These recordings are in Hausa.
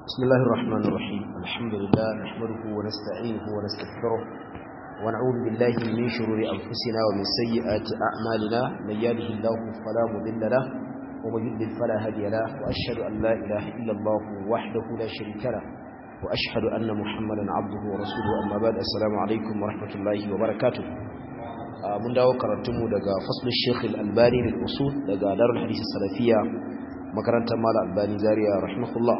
بسم الله الرحمن الرحيم الحمد لله نحمده ونستعينه ونستغفره ونعوذ بالله من شرور أنفسنا ومن سيئات أعمالنا من يهده الله فلا مضل له ومن يضلل فلا هادي له وأشهد أن لا إله إلا الله وحده لا شريك له وأشهد أن محمدا عبده ورسوله أما بعد السلام عليكم ورحمة الله وبركاته mun dawo karatunmu daga faslul Sheikh Al-Albani lil usul daga Darul Hadith Salafiyya makarantar Malam Albani Zaria rahimahullah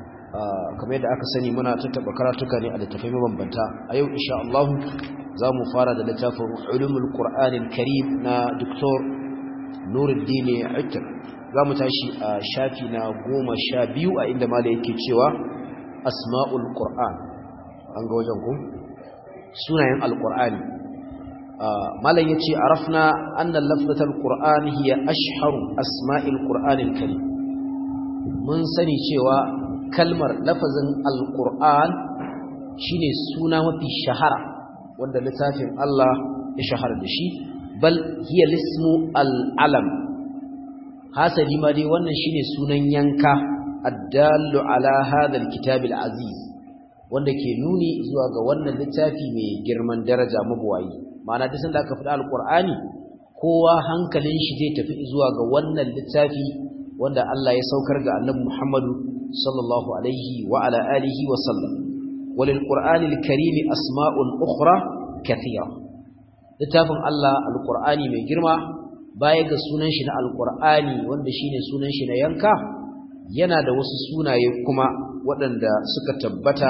kamar yadda aka sani muna tattaba karatuka ne a littafai mabambanta a yau insha Allah za mu fara da littafin Ulumul Qur'an Al-Karim na Dr. Nuruddin Aitar za mu tashi a shafi na goma sha biyu a inda Malam yake cewa Asma'ul Qur'an an ga wajen ku sunayen Al-Qur'ani malam yace arafna anna lafzatul qur'an hiya ashharu asma'il qur'anil karim mun sani cewa kalmar lafazin alqur'an shine suna mafi shahara wanda littafin Allah ya shahara da shi bal hiya lismu al-alam hasali ma dai wannan shine sunan yanka addallu ala hadha al-kitab al-aziz wanda ke nuni zuwa ga wannan littafi mai girman daraja mabuwayi ma'ana duk sanda aka faɗa alqur'ani kowa hankalin shi zai tafi zuwa ga wannan littafi wanda Allah ya saukar ga Annabi Muhammadu sallallahu alaihi wa ala alihi wa sallam walil qur'anil karim asma'un ukhra kathira littafin Allah alqur'ani mai girma baya ga sunan shi na alqur'ani wanda shine sunan shi na yanka yana da wasu sunaye kuma waɗanda suka tabbata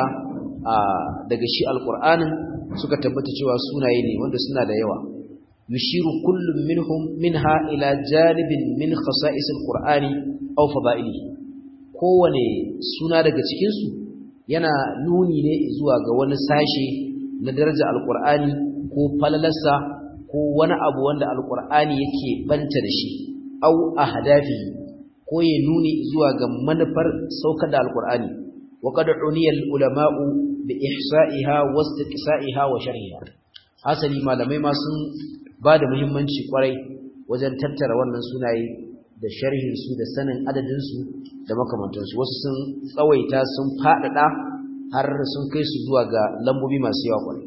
daga shi alqur'anin suka tabbata cewa sunaye ne wanda suna da yawa yushiru kullum minhum minha ila janibin min khasa'is alqur'ani aw fada'ilihi kowane suna daga cikin su yana nuni ne zuwa ga wani sashe na daraja alqur'ani ko falalarsa ko wani abu wanda alqur'ani yake banta da shi aw ahdafi ko ya nuni zuwa ga manufar saukar da alqur'ani wa qad uniya ulama'u bi ihsa'iha wa istiqsa'iha wa sharhiha asali malamai ma sun ba da muhimmanci kwarai wajen tattara wannan sunaye da sharhin su da sanin adadin su da makamantansu wasu sun tsawaita sun fadada har sun kai su zuwa ga lambobi masu yawa kwarai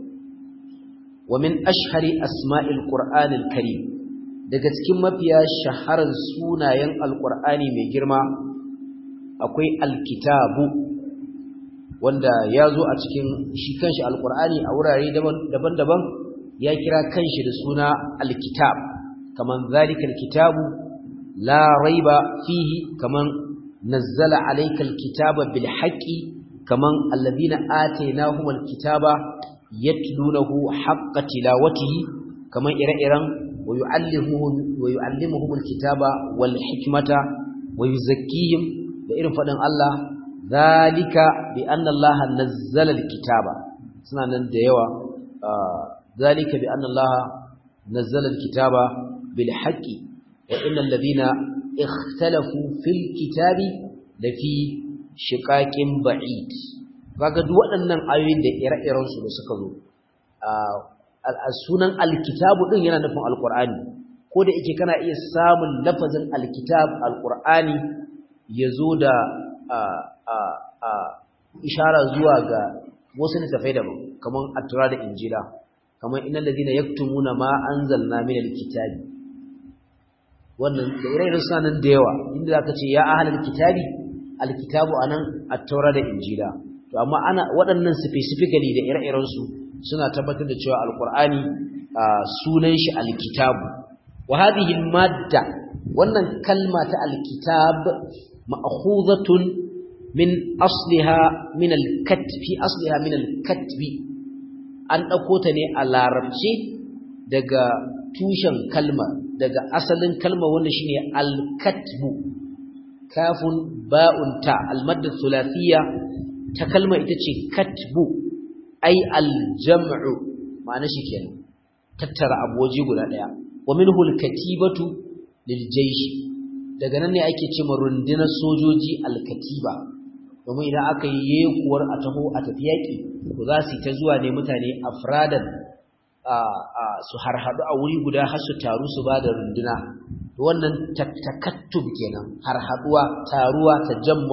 wa min ashhari asma'il qur'anil karim daga cikin mafiya shaharar sunayen alqur'ani mai girma akwai alkitabu wanda ya zo a cikin shi kanshi alkur'ani a wurare daban-daban ya kira kanshi da suna alkitab kaman zalika alkitabu la raiba fihi kaman nazzala alayka alkitaba bil haqqi kaman alladhina atainahum alkitaba yatlunahu haqqa tilawatihi kaman ire-iren wa yu'allimuhum wa yu'allimuhum alkitaba wal hikmata wa yuzakkihim da irin fadin Allah zalika bi anna Allah nazzala alkitaba suna nan da yawa zalika bi anna Allah nazzala alkitaba bil haqqi wa innal ladina ikhtalafu fil kitabi lafi shiqaqin ba'id kaga duk waɗannan ayoyin da ire-iren su da suka zo sunan alkitabu din yana nufin alqur'ani ko da yake kana iya samun lafazin alkitab alqur'ani yazo da ishara zuwa ga wasu littafai daban kamar attura da injila kamar innal ladina yaktumuna ma anzalna minal kitabi wannan da ire-iren sanan da yawa inda zaka ce ya ahlul kitabi alkitabu anan attura da injila to amma ana waɗannan specifically da ire-iren su suna tabbatar da cewa alqur'ani sunan shi alkitabu wa hadhihi almadda wannan kalma ta alkitab ma'khuzatun min asliha min al-katb fi asliha min al-katb an dauko ta ne a larabci daga tushen kalma daga asalin kalma wanda shine al-katb kafun ba'un ta al-madda thulathiyya ta kalma ita ce katbu ai al-jam'u ma'ana shi kenan tattara abuwaji guda daya wa minhu al-katibatu lil-jaysh daga nan ne ake cewa rundunar sojoji al-katiba domin idan aka yi yekuwar a taho a tafi yaƙi to za su yi ta zuwa ne mutane afradan su harhaɗu a wuri guda har su taru su ba da runduna wannan takattub kenan harhaɗuwa taruwa ta jamma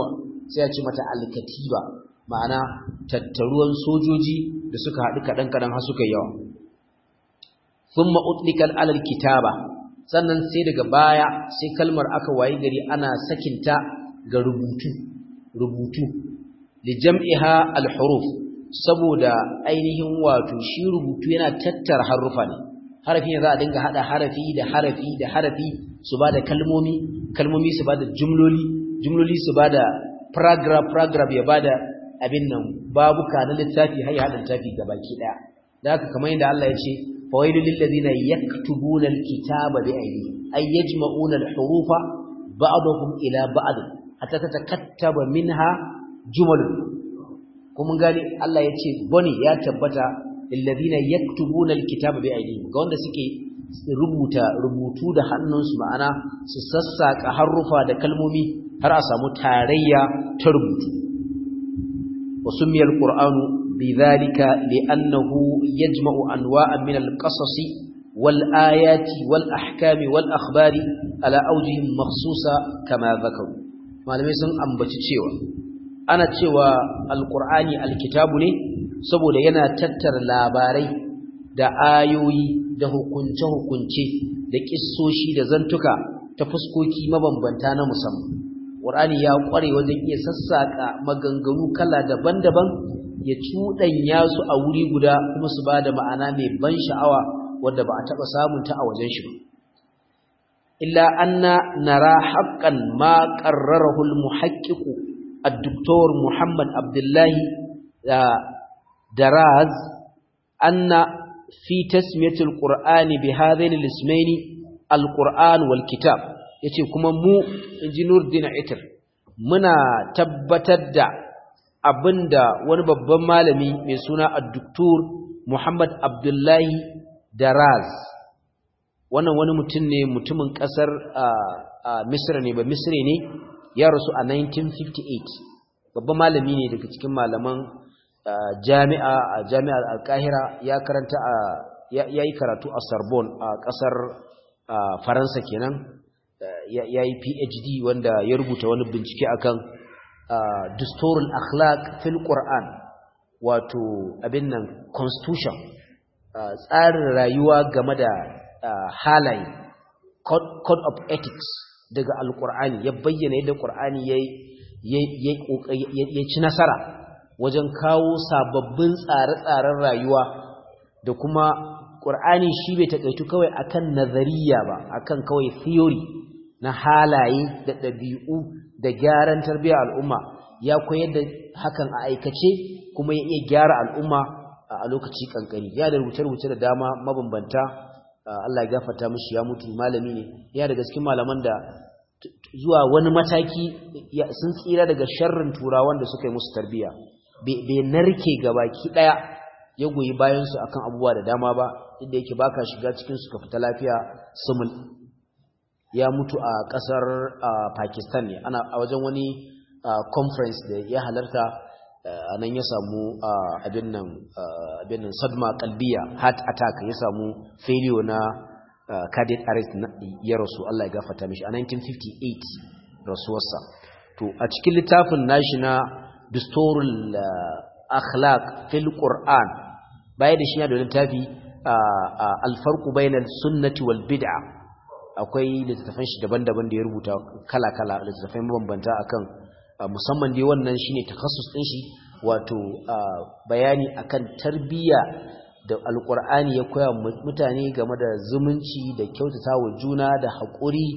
sai a ce mata alkatiba ma'ana tattaruwan sojoji da suka haɗu kaɗan kaɗan har suka yawa thumma utlikat alal kitaba sannan sai daga baya sai kalmar aka wayi gari ana sakinta ga rubutu rubutu li jam'iha al-huruf saboda ainihin wato shi rubutu yana tattara harufa ne harafi ne za a dinga hada harafi da harafi da harafi su bada kalmomi kalmomi su bada jumloli jumloli su bada paragraph paragraph ya bada abin nan babuka na littafi har ya hada littafi gabaki daya da haka kamar yadda Allah ya ce fawailul lil ladina yaktubuna al-kitaba bi aydihim ay yajma'una al-hurufa ba'dahum ila ba'd hatta tatakattaba minha jumal kuma gani Allah ya ce boni ya tabbata lilladina yaktubuna alkitaba bi aydihim ga wanda suke rubuta rubutu da hannunsu ma'ana su sassaka harufa da kalmomi har a samu tarayya ta rubutu wa sumiya alqur'anu bidhalika li'annahu yajma'u anwa'an min alqasasi wal ayati wal ahkami wal akhbari ala awjihim makhsusa kama dhakaru malamai sun ambaci cewa ana cewa alqur'ani alkitabu ne saboda yana tattara labarai da ayoyi da hukunce-hukunce da kissoshi da zantuka ta fuskoki mabambanta na musamman Qur'ani ya kware wajen iya sassaka maganganu kala daban-daban ya cuɗanya su a wuri guda kuma su bada ma'ana mai ban sha'awa wanda ba a taɓa samun ta a wajen shi ba illa anna nara haqqan ma qarrarahu al-muhaqqiq الدكتور محمد عبد الله دراز أن في تسمية القرآن بهذين الاسمين القرآن والكتاب yace kuma mu inji Nurdin Itir muna tabbatar da abinda wani babban malami mai suna Ad-Duktur Muhammad Abdullahi Daraz wannan wani mutum ne mutumin kasar Misra ne ba Misri ne ya rasu a 1958 babban malami ne daga cikin malaman jami'a a jami'ar alkahira ya karanta a ya yi karatu a Sorbonne a kasar Faransa kenan ya yi PhD wanda ya rubuta wani bincike akan dusturul akhlaq fil Qur'an wato abin nan constitution tsarin rayuwa game da halaye code of ethics daga alkur'ani ya bayyana yadda qur'ani ya ci nasara wajen kawo sababbin tsare-tsaren rayuwa da kuma qur'ani shi bai takaitu kawai akan nazariya ba akan kawai theory na halaye da ɗabi'u da gyaran tarbiyyar al'umma ya koyar da hakan a aikace kuma ya iya gyara al'umma a lokaci kankani ya da rubuce-rubuce da dama mabambanta Allah ya gafarta mishi ya mutu malami ne ya daga cikin malaman da zuwa wani mataki sun tsira daga sharrin turawan da suka yi musu tarbiya bai narke gabaki daya ya goyi bayan su akan abubuwa da dama ba inda yake baka shiga cikin su ka fita lafiya sumul ya mutu a kasar Pakistan ne ana a wajen wani conference da ya halarta anan ya samu abin nan abin nan sadma qalbiya heart attack ya samu failure na cardiac arrest ya rasu Allah ya gafarta mishi a 1958 rasuwarsa to a cikin littafin nashi na Dusturul Akhlaq fil Qur'an baya da shi da littafi al-farqu bainal sunnati wal bid'a akwai littafan shi daban-daban da ya rubuta kala-kala littafai mabambanta akan musamman dai wannan shine takassus din shi wato bayani akan tarbiyya da alkur'ani ya koya mutane game da zumunci da kyautata wa juna da haƙuri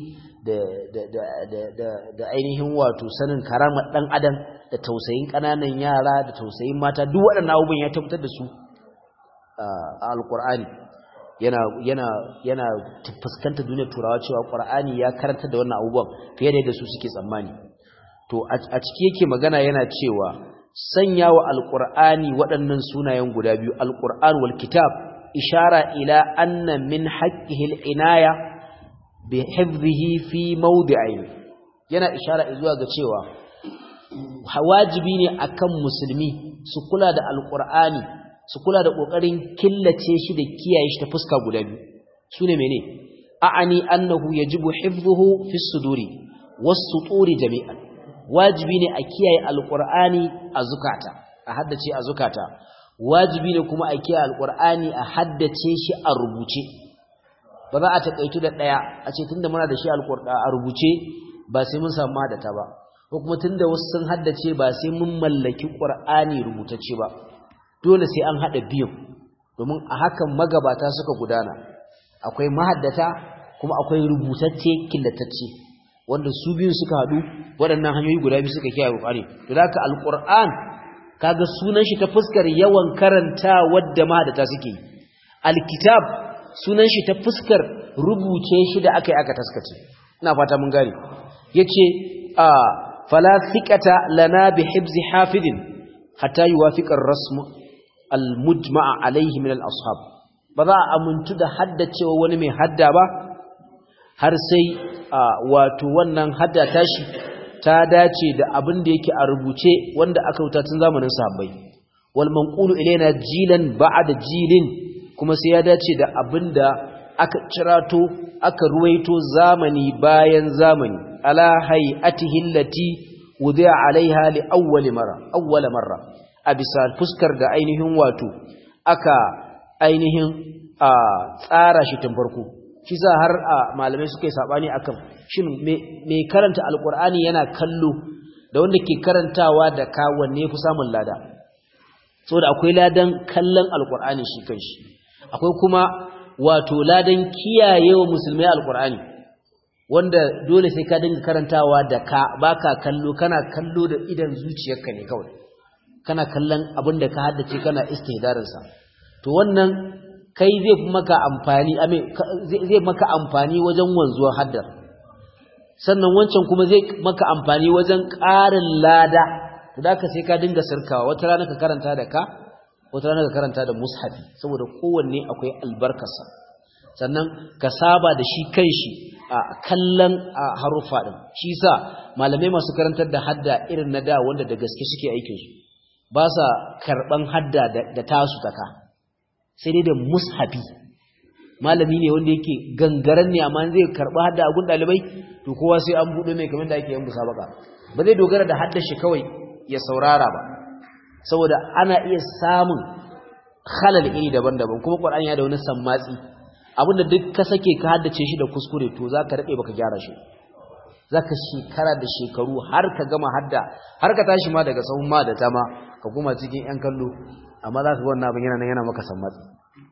da ainihin wato sanin karamar ɗan adam da tausayin ƙananan yara da tausayin mata duk waɗannan abubuwan ya tabbatar da su a alkur'ani yana yana yana fuskanta duniyar turawa cewa qur'ani ya karanta da wannan abubuwan fiye da yadda su suke tsammani to a ciki yake magana yana cewa sanya wa alƙur'ani waɗannan sunayen guda biyu alƙur'an wal kitab ishara ila anna min haqqihi al-inaya bi hifdhihi fi mawdi'ayn yana ishara zuwa ga cewa wajibi ne akan musulmi su kula da alƙur'ani su kula da ƙoƙarin killace shi da kiyaye shi ta fuska guda biyu sune mene a'ani annahu yajibu hifdhuhu fi suduri was-suturi jami'an wajibi ne a kiyaye alqur'ani a zukata a haddace a zukata wajibi ne kuma a kiyaye alqur'ani a haddace shi a rubuce ba za a takaitu da daya a ce tunda muna da shi alqur'ani a rubuce ba sai mun samu hadata ba ko kuma tunda wasu sun haddace ba sai mun mallaki qur'ani rubutacce ba dole sai an hada biyu domin a hakan magabata suka gudana akwai mahaddata kuma akwai rubutacce killatacce wanda su biyun suka hadu waɗannan hanyoyi guda biyu suka kiyaye qur'ani to da haka alqur'an kaga sunan shi ta fuskar yawan karanta wadda mahaddata suke alkitab sunan shi ta fuskar rubuce shi da aka yi aka taskace ina fata mun gane yace a fala thiqata lana bi hibzi hafidin hatta yuwafiqa ar-rasm al-mujma' alayhi min al-ashab ba za a amuntu da haddacewa wani mai hadda ba har sai wato wannan hadda tashi ta dace da abin da yake a rubuce wanda aka wuta tun zamanin sahabbai wal manqulu ilaina jilan ba'da jilin kuma sai ya dace da abin da aka cirato aka ruwaito zamani bayan zamani ala hay'atihi allati wudi'a alaiha li awwal marra awwal marra a bisa fuskar da ainihin wato aka ainihin a tsara shi tun farko shi za har a malamai suka yi sabani akan shin me karanta alqur'ani yana kallo da wanda ke karantawa da ka wanne fi samun lada saboda akwai ladan kallon alqur'ani shi kanshi akwai kuma wato ladan kiyayewa musulmai alqur'ani wanda dole sai ka dinga karantawa da ka baka kallo kana kallo da idan zuciyarka ne kawai kana kallon abin da ka haddace kana istihdarin sa to wannan kai zai maka amfani zai maka amfani wajen wanzuwar haddar sannan wancan kuma zai maka amfani wajen ƙarin lada to da ka sai ka dinga sirkawa wata rana ka karanta da ka wata rana ka karanta da mushafi saboda kowanne akwai albarkarsa sannan ka saba da shi kanshi a kallon haruffa din shi sa malamai masu karantar da hadda irin na da wanda da gaske suke aikin su ba sa karban hadda da tasu taka sai dai da mushafi malami ne wanda yake gangaren ne amma zai karba hadda a gun dalibai to kowa sai an bude mai kamar da ake yin musabaka ba zai dogara da haddar shi kawai ya saurara ba saboda ana iya samun halal iri daban-daban kuma Qur'ani ya da wani sammatsi abinda duk ka sake ka haddace shi da kuskure to zaka rade baka gyara shi zaka shekara da shekaru har ka gama hadda har ka tashi ma daga sahun ma da tama ka kuma cikin yan kallo amma zaka ga wannan abin yana nan yana maka sammatsi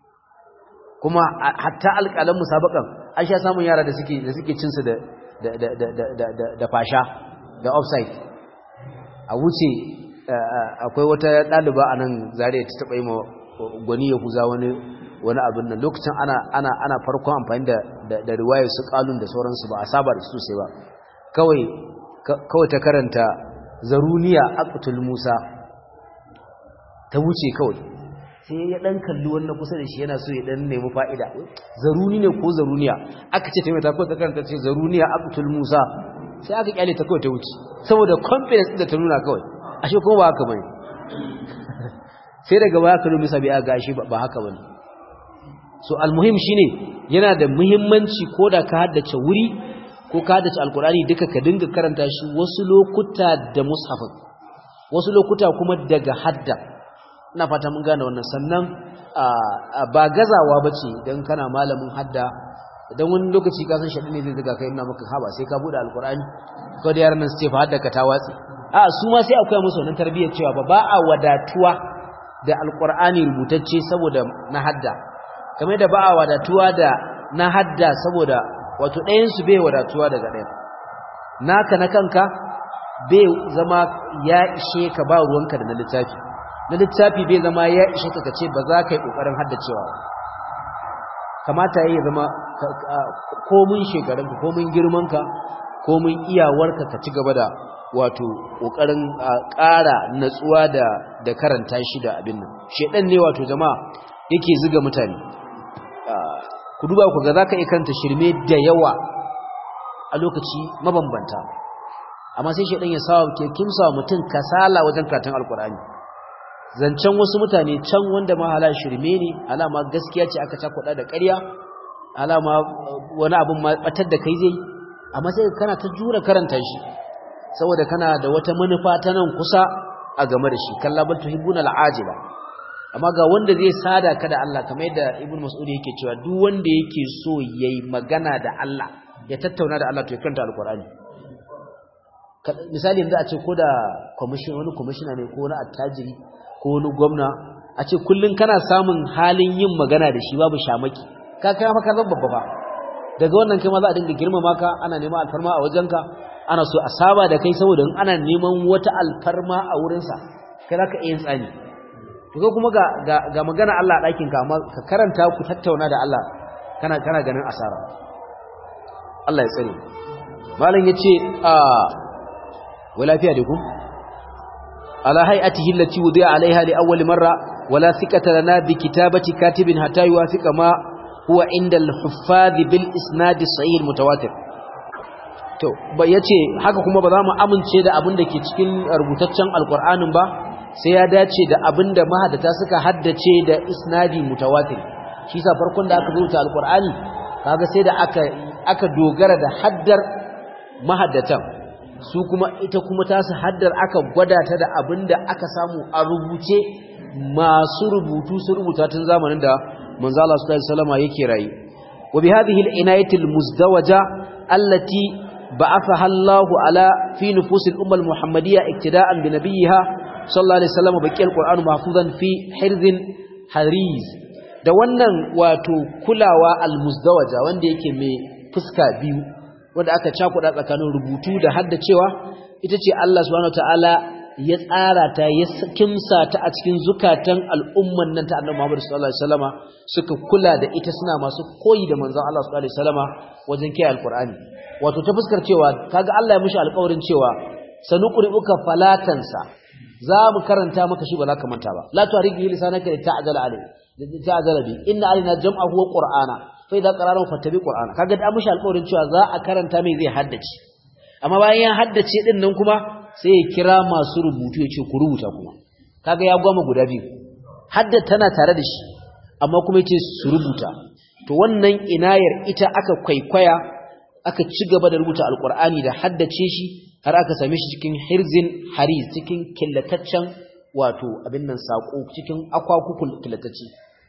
kuma hatta alƙalan musabakan an sha samun yara da suke da suke cin su da da da da da da fasha da offside a wuce akwai wata ɗaliba a nan zariya ta taɓa yi ma gwani ya huza wani wani abin nan lokacin ana ana ana farkon amfani da da riwayar su kalun da sauransu ba a saba da su sosai ba kawai kawai ta karanta zaruniya aqtul musa ta wuce kawai sai ya dan kalli wannan kusa da shi yana so ya dan nemi fa'ida zaruni ne ko zaruniya aka ce ta mai ta kawai ta karanta ce zaruniya aqtul musa sai aka kyale ta kawai ta wuce saboda confidence da ta nuna kawai ashe kuma ba haka bane sai daga baya ka rubuta bai ga shi ba haka bane so almuhim shine yana da muhimmanci ko da ka haddace wuri ko ka haddace alkurani duka ka dinga karanta shi wasu lokuta da mushafin wasu lokuta kuma daga hadda ina fata mun gane wannan sannan ba gazawa bace dan kana malamin hadda dan wani lokaci ka san shaɗi ne zai zuga kai ina maka haba sai ka bude alkurani ko da yaran nan su ce fa hadda ka ta watsi a su ma sai akwai musu wannan tarbiyyar cewa ba ba a wadatuwa da alkur'ani rubutacce saboda na hadda kamar da ba a wadatuwa da na hadda saboda wato ɗayansu bai wadatuwa daga ɗaya naka na kanka bai zama ya ishe ka ba ruwanka da na littafi na littafi bai zama ya ishe ka kace ba za ka yi ƙoƙarin haddacewa kamata ya zama komin shekarunka komin girmanka komin iyawarka ka ci gaba da wato ƙoƙarin ƙara natsuwa da da karanta shi da abin nan shedan ne wato jama'a yake ziga mutane ku duba ku ga zaka iya karanta shirme da yawa a lokaci mabambanta amma sai shedan ya sawa ke kimsa mutum kasala wajen karatun alkur'ani zancen wasu mutane can wanda ma hala shirme ne alama gaskiya ce aka cakuɗa da ƙarya alama wani abin ma batar da kai zai amma sai kana ta jura karanta shi saboda kana da wata manufa ta nan kusa a game da shi kalla bal tuhibbuna al'ajila amma ga wanda zai sada ka da Allah kamar yadda ibnu mas'ud yake cewa duk wanda yake so yayi magana da Allah ya tattauna da Allah to ya kanta alqur'ani misali yanzu a ce ko da commission wani commissioner ne ko wani attajiri ko wani gwamna a ce kullun kana samun halin yin magana da shi babu shamaki ka kai maka zan babba ba daga wannan kai ma za a dinga girmama ka ana neman alfarma a wajenka ana so a saba da kai saboda in ana neman wata alfarma a wurinsa kai za ka iya yin tsani to kai kuma ga magana Allah a ɗakin ka amma ka karanta ku tattauna da Allah kana kana ganin asara Allah ya tsare malam yace a wai lafiya da ku ala hay'atihi allati wudi'a alaiha li awwal marra wala thiqata lana bi kitabati katibin hatta yuwafiqa ma huwa inda al-huffaz bil isnad sahih mutawatir to ba yace haka kuma ba za mu amince da abin da ke cikin rubutaccen alqur'anin ba sai ya dace da abin da mahaddata suka haddace da isnadi mutawatir shi sa farkon da aka rubuta alqur'ani kaga sai da aka aka dogara da haddar mahaddatan su kuma ita kuma ta su haddar aka gwada ta da abin da aka samu a rubuce masu rubutu su rubuta tun zamanin da manzo Allah sallallahu alaihi wasallam yake rayi wa bi hadhihi al-inayati al-muzdawaja allati ba'athaha Allahu ala fi nufus al-umma al-muhammadiyya iktida'an bi nabiyha sallallahu alaihi wasallam baqi al-Qur'an mahfuzan fi hirzin hariz da wannan wato kulawa al-muzdawaja wanda yake mai fuska biyu wanda aka cakuda tsakanin rubutu da haddacewa ita ce Allah subhanahu wataala ya tsara ta ya kimsa ta a cikin zukatan al'umman nan ta Annabi Muhammad sallallahu alaihi wasallama suka kula da ita suna masu koyi da manzon Allah sallallahu alaihi wasallama wajen kiyaye alqur'ani wato ta fuskar cewa kaga Allah ya mishi alƙawarin cewa sanuqri'uka falatansa za mu karanta maka shi ba za ka manta ba la tu'ridu lisanaka li ta'jala alayhi ta'jala bi inna alaina jam'ahu wa qur'ana fa idza qara'nahu fattabi qur'ana kaga da mishi alƙawarin cewa za a karanta mai zai haddace amma bayan ya haddace din nan kuma sai ya kira masu rubutu ya ce ku rubuta kuma kaga ya goma guda biyu hadda tana tare da shi amma kuma yace su rubuta to wannan inayar ita aka kwaikwaya aka ci gaba da rubuta alqur'ani da haddace shi har aka same shi cikin hirzin hariz cikin killataccen wato abin nan sako cikin akwakukul killatacce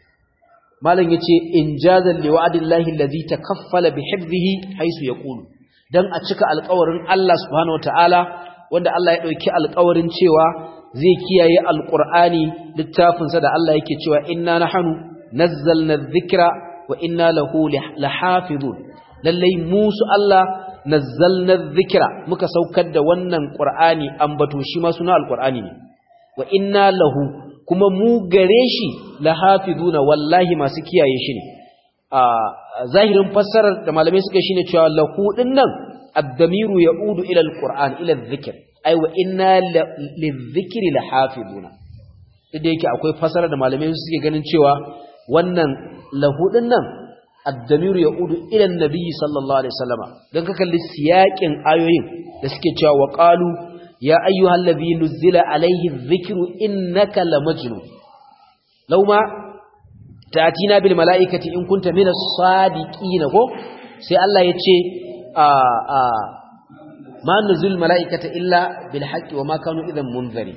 malam yace injazan liwa'dillahi allazi takaffala bihifzihi haisu yaqulu dan a cika alƙawarin Allah subhanahu wataala wanda Allah ya dauki alƙawarin cewa zai kiyaye alqur'ani littafin sa da Allah yake cewa inna nahnu nazzalna dhikra wa inna lahu lahafizun lallai musu Allah nazzalna dhikra muka saukar da wannan qur'ani ambato shi ma suna alqur'ani ne wa inna lahu kuma mu gare shi lahafizuna wallahi masu kiyaye shi ne a zahirin fassarar da malamai suka shine cewa lahu din nan ad-damiru yaudu ila al-qur'an ila adh-dhikr ay wa inna lidh-dhikri lahafizuna duk da yake akwai fassarar da malamai suke ganin cewa wannan lahu din nan ad-damiru yaudu ila an-nabi sallallahu alaihi wasallama dan ka kalli siyakin ayoyin da suke cewa wa qalu ya ayyuhallazi nuzila alaihi adh-dhikru innaka lamajnun law ma ta'tina bil mala'ikati in kunta minas sadiqina ko sai Allah ya ce a a ma nuzul mala'ikata illa bil haqqi wa ma kanu idan munzari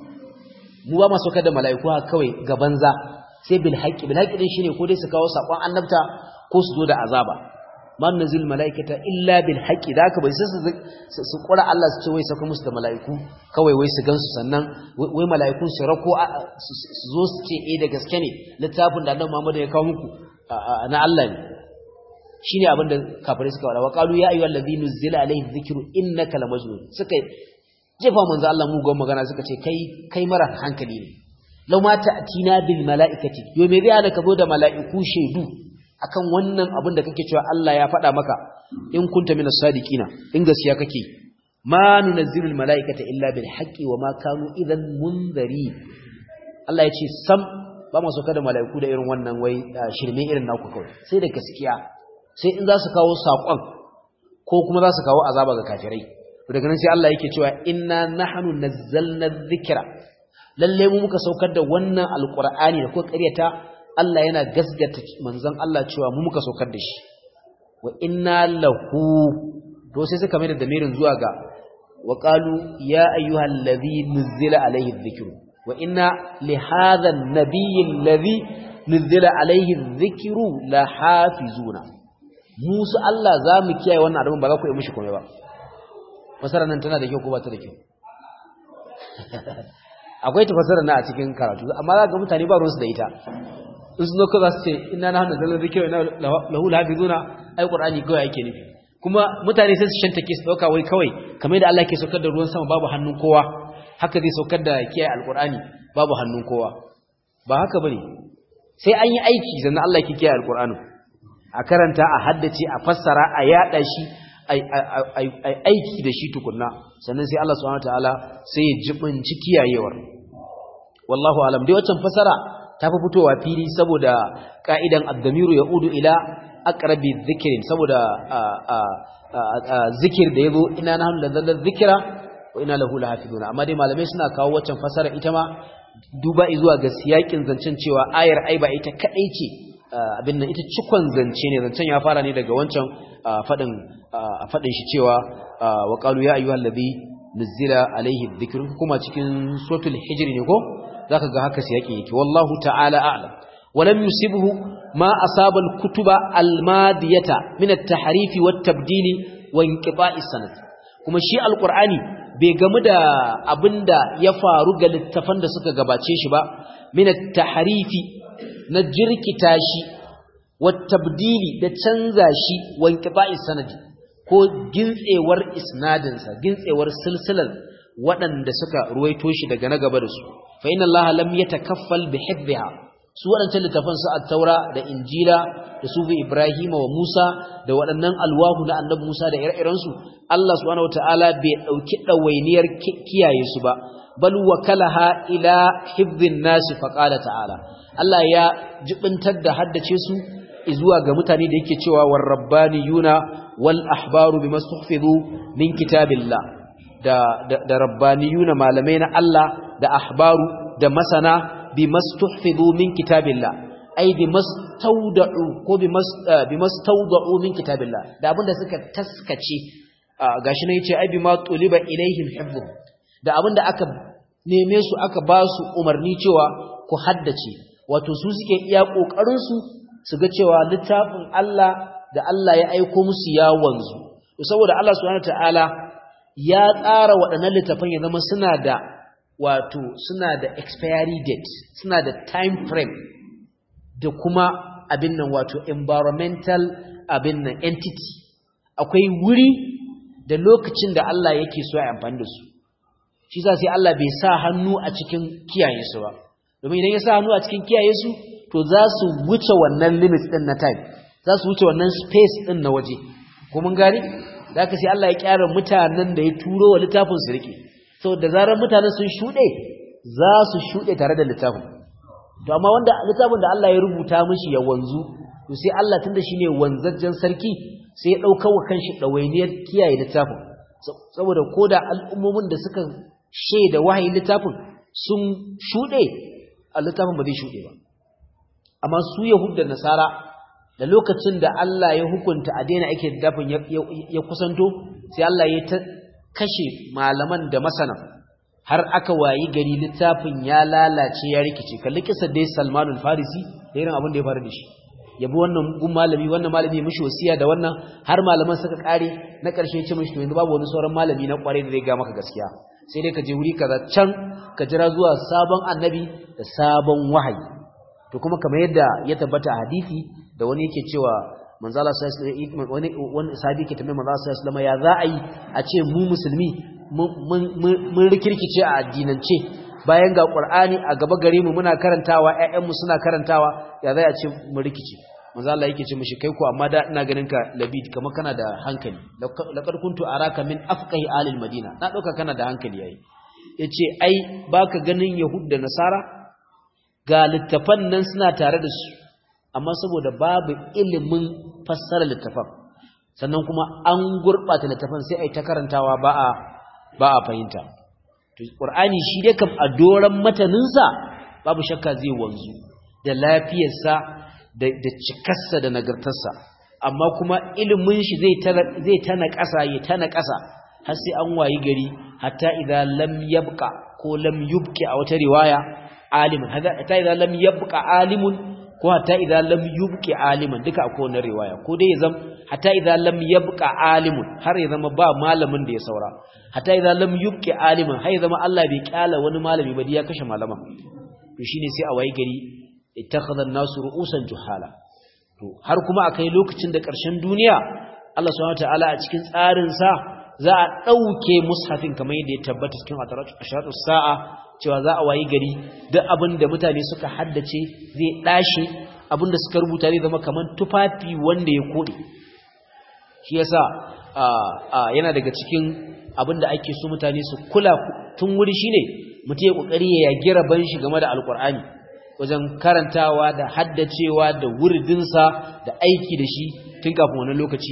mu ba masu kada mala'iku haka kawai ga banza sai bil haqqi bil haqqi din shine ko dai su kawo sakon annabta ko su zo da azaba ma nuzul mala'ikata illa bil haqqi da haka bai sai su su kura Allah su ce wai saka musu da mala'iku kawai wai su gansu sannan wai mala'ikun su rako su zo su ce eh da gaske ne littafin da Annabi Muhammad ya kawo muku na Allah ne shine abinda kafirai suka wada wa qalu ya ayyuhal ladhi nuzila alayhi dhikru innaka lamajnun suka jefa manzo Allah mu gon magana suka ce kai kai mara hankali ne law ma ta'tina bil mala'ikati yo me zai hana ka zo da mala'iku shaidu akan wannan abin da kake cewa Allah ya faɗa maka in kunta minas sadiqina in gaskiya kake ma nunazzilul malaikata illa bil haqqi wa ma kanu idan munzari Allah ya ce sam ba mu sauka da malaiku da irin wannan wai shirme irin naku kawai sai da gaskiya sai in za su kawo sakon ko kuma za su kawo azaba ga kafirai daga nan sai Allah yake cewa inna nahnu nazzalna dhikra lalle mu muka saukar da wannan alqur'ani da ko ƙaryata Allah yana gasgata manzon Allah cewa mu muka saukar da shi wa inna lahu to sai suka mai da damirin zuwa ga wa qalu ya ayyuhal ladhi nuzila alayhi dhikru wa inna li hadha an-nabiyyi alladhi nuzila alayhi dhikru la hafizuna musu Allah zamu kiyaye wannan adamin ba za ku yi mishi komai ba fasara nan tana da kyau ko ba ta da kyau akwai tafasara na a cikin karatu amma za ga mutane ba ruwansu da ita in sun zo za su ce ina na hannun zalar zikiru ina lahu lahafizuna ai qur'ani kawai ake nufi kuma mutane sai su shanta ke su dauka wai kawai kamar yadda Allah ke saukar da ruwan sama babu hannun kowa haka zai saukar da kiyaye alqur'ani babu hannun kowa ba haka bane sai an yi aiki sannan Allah ke kiyaye alqur'ani a karanta a haddace a fassara a yada shi aiki da shi tukunna sannan sai Allah subhanahu wataala sai ya jibinci kiyayewar wallahu alam dai waccan fasara ta fi fitowa fili saboda ka'idan ad-damiru yaudu ila aqrabi dhikrin saboda zikir da yazo ina nahnu ladzal dhikra wa ina lahu lahafizuna amma dai malamai suna kawo waccan fasara ita ma duba zuwa ga siyakin zancen cewa ayar ai ba ita kadai ce abin nan ita cikon zance ne zancen ya fara ne daga wancan fadin fadin shi cewa wa qalu ya ayyuhal ladhi nuzila alayhi dhikr kuma cikin suratul hijr ne ko zaka ga haka siyaki yake wallahu ta'ala a'lam ولم يصبه ما أصاب الكتب المادية من التحريف والتبديل وانقطاع السند kuma shi alqur'ani bai gamu da abinda ya faru ga littafan da suka gabace shi ba min at-tahrifi na jirkita shi wattabdili da canza shi wanqita'i sanadi ko gintsewar isnadinsa gintsewar silsilar waɗanda suka ruwaito shi daga na gaba da su fa inna allaha lam yatakaffal bi hifdhiha su waɗancan littafan su at-taura da injila da su ibrahima wa musa da waɗannan alwahu na annabi musa da ire-iren su Allah subhanahu wataala bai dauki dawainiyar kiyaye su ba bal wakalaha ila hifdhin nasi fa qala ta'ala Allah ya jibintar da haddace su zuwa ga mutane da yake cewa war rabbaniyuna wal ahbaru bimastuhfizu min kitabillah da da rabbaniyuna malamai na Allah da ahbaru da masana bimastuhfizu min kitabillah ai bimastawda'u ko bimastawda'u min kitabillah da abinda suka taskace gashi ne yace ai bima tuliba ilaihim hifdhu da abinda aka neme su aka ba su umarni cewa ku haddace wato su suke iya kokarin su su ga cewa littafin Allah da Allah ya aiko musu ya wanzu saboda Allah subhanahu wataala ya tsara waɗannan littafan ya zama suna da wato suna da expiry date suna da time frame da kuma abin nan wato environmental abin nan entity akwai wuri da lokacin da Allah yake so ya amfani da su shi sa sai Allah bai sa hannu a cikin kiyaye su ba domin idan ya sa hannu a cikin kiyaye su to za su wuce wannan limit din na time za su wuce wannan space din na waje ko mun gani da haka sai Allah ya kyara mutanen da ya turo wa littafin su rike da zarar mutanen sun shuɗe za su shuɗe tare da littafin to amma wanda littafin da Allah ya rubuta mishi ya wanzu to sai Allah tunda shine wanzajjen sarki sai ya dauka wa kanshi dawainiyar kiyaye littafin saboda koda al'ummomin da suka shaida wahayin littafin sun shuɗe a littafin ba zai shuɗe ba amma su yahud da nasara da lokacin da Allah ya hukunta a daina ake littafin ya kusanto sai Allah ya ta kashe malaman da masana har aka wayi gari littafin ya lalace ya rikice kalli kisa dai Salmanul Farisi da irin abin da ya faru da shi yabi wannan gun malami wannan malami mishi wasiya da wannan har malaman suka kare na karshe ce mishi to yanzu babu wani sauran malami na kware da zai ga maka gaskiya sai dai ka je wuri kaza can ka jira zuwa sabon annabi da sabon wahayi to kuma kamar yadda ya tabbata a hadisi da wani yake cewa manzo Allah sallallahu wani wani sahabi ke tambaye manzo Allah sallallahu ya za a yi a ce mu musulmi mun rikirkice a addinance bayan ga Qur'ani a gaba gare mu muna karantawa ƴaƴan mu suna karantawa ya za a ce mu rikice manzo Allah yake ce mishi kai ko amma da ina ganin ka labid kamar kana da hankali laqad kuntu araka min afqahi alil madina na dauka kana da hankali yayi yace ai baka ganin yahud da nasara ga littafan nan suna tare da su amma saboda babu ilimin fassara littafan sannan kuma an gurɓata littafan sai ai ta karantawa ba a ba a fahimta to qur'ani shi dai kam a doran mataninsa babu shakka zai wanzu da lafiyarsa da da cikarsa da nagartarsa amma kuma ilimin shi zai ta zai ta naƙasa ya ta naƙasa har sai an wayi gari hatta idza lam yabqa ko lam yubqi a wata riwaya alimun hatta idza lam yabqa alimun ko hatta idza lam yubqi aliman duka akwai wannan riwaya ko dai yazam hatta idza lam yabqa alimun har ya zama ba malamin da ya saura hatta idza lam yubqi aliman har ya zama Allah bai kyala wani malami ba ya kashe malaman to shine sai a wayi gari ittakhadha an-nasu ru'usan juhala to har kuma akai lokacin da ƙarshen duniya Allah subhanahu wataala a cikin tsarin sa za a dauke mushafin kamar yadda ya tabbata cikin asharatu sa'a cewa za a wayi gari duk abin da mutane suka haddace zai dashi abin da suka rubuta zai zama kamar tufafi wanda ya kode shi yasa yana daga cikin abin da ake so mutane su kula tun wuri shine mutum ya kokari ya yagi raban shi game da alkur'ani wajen karantawa da haddacewa da wurdinsa da aiki da shi tun kafin wannan lokaci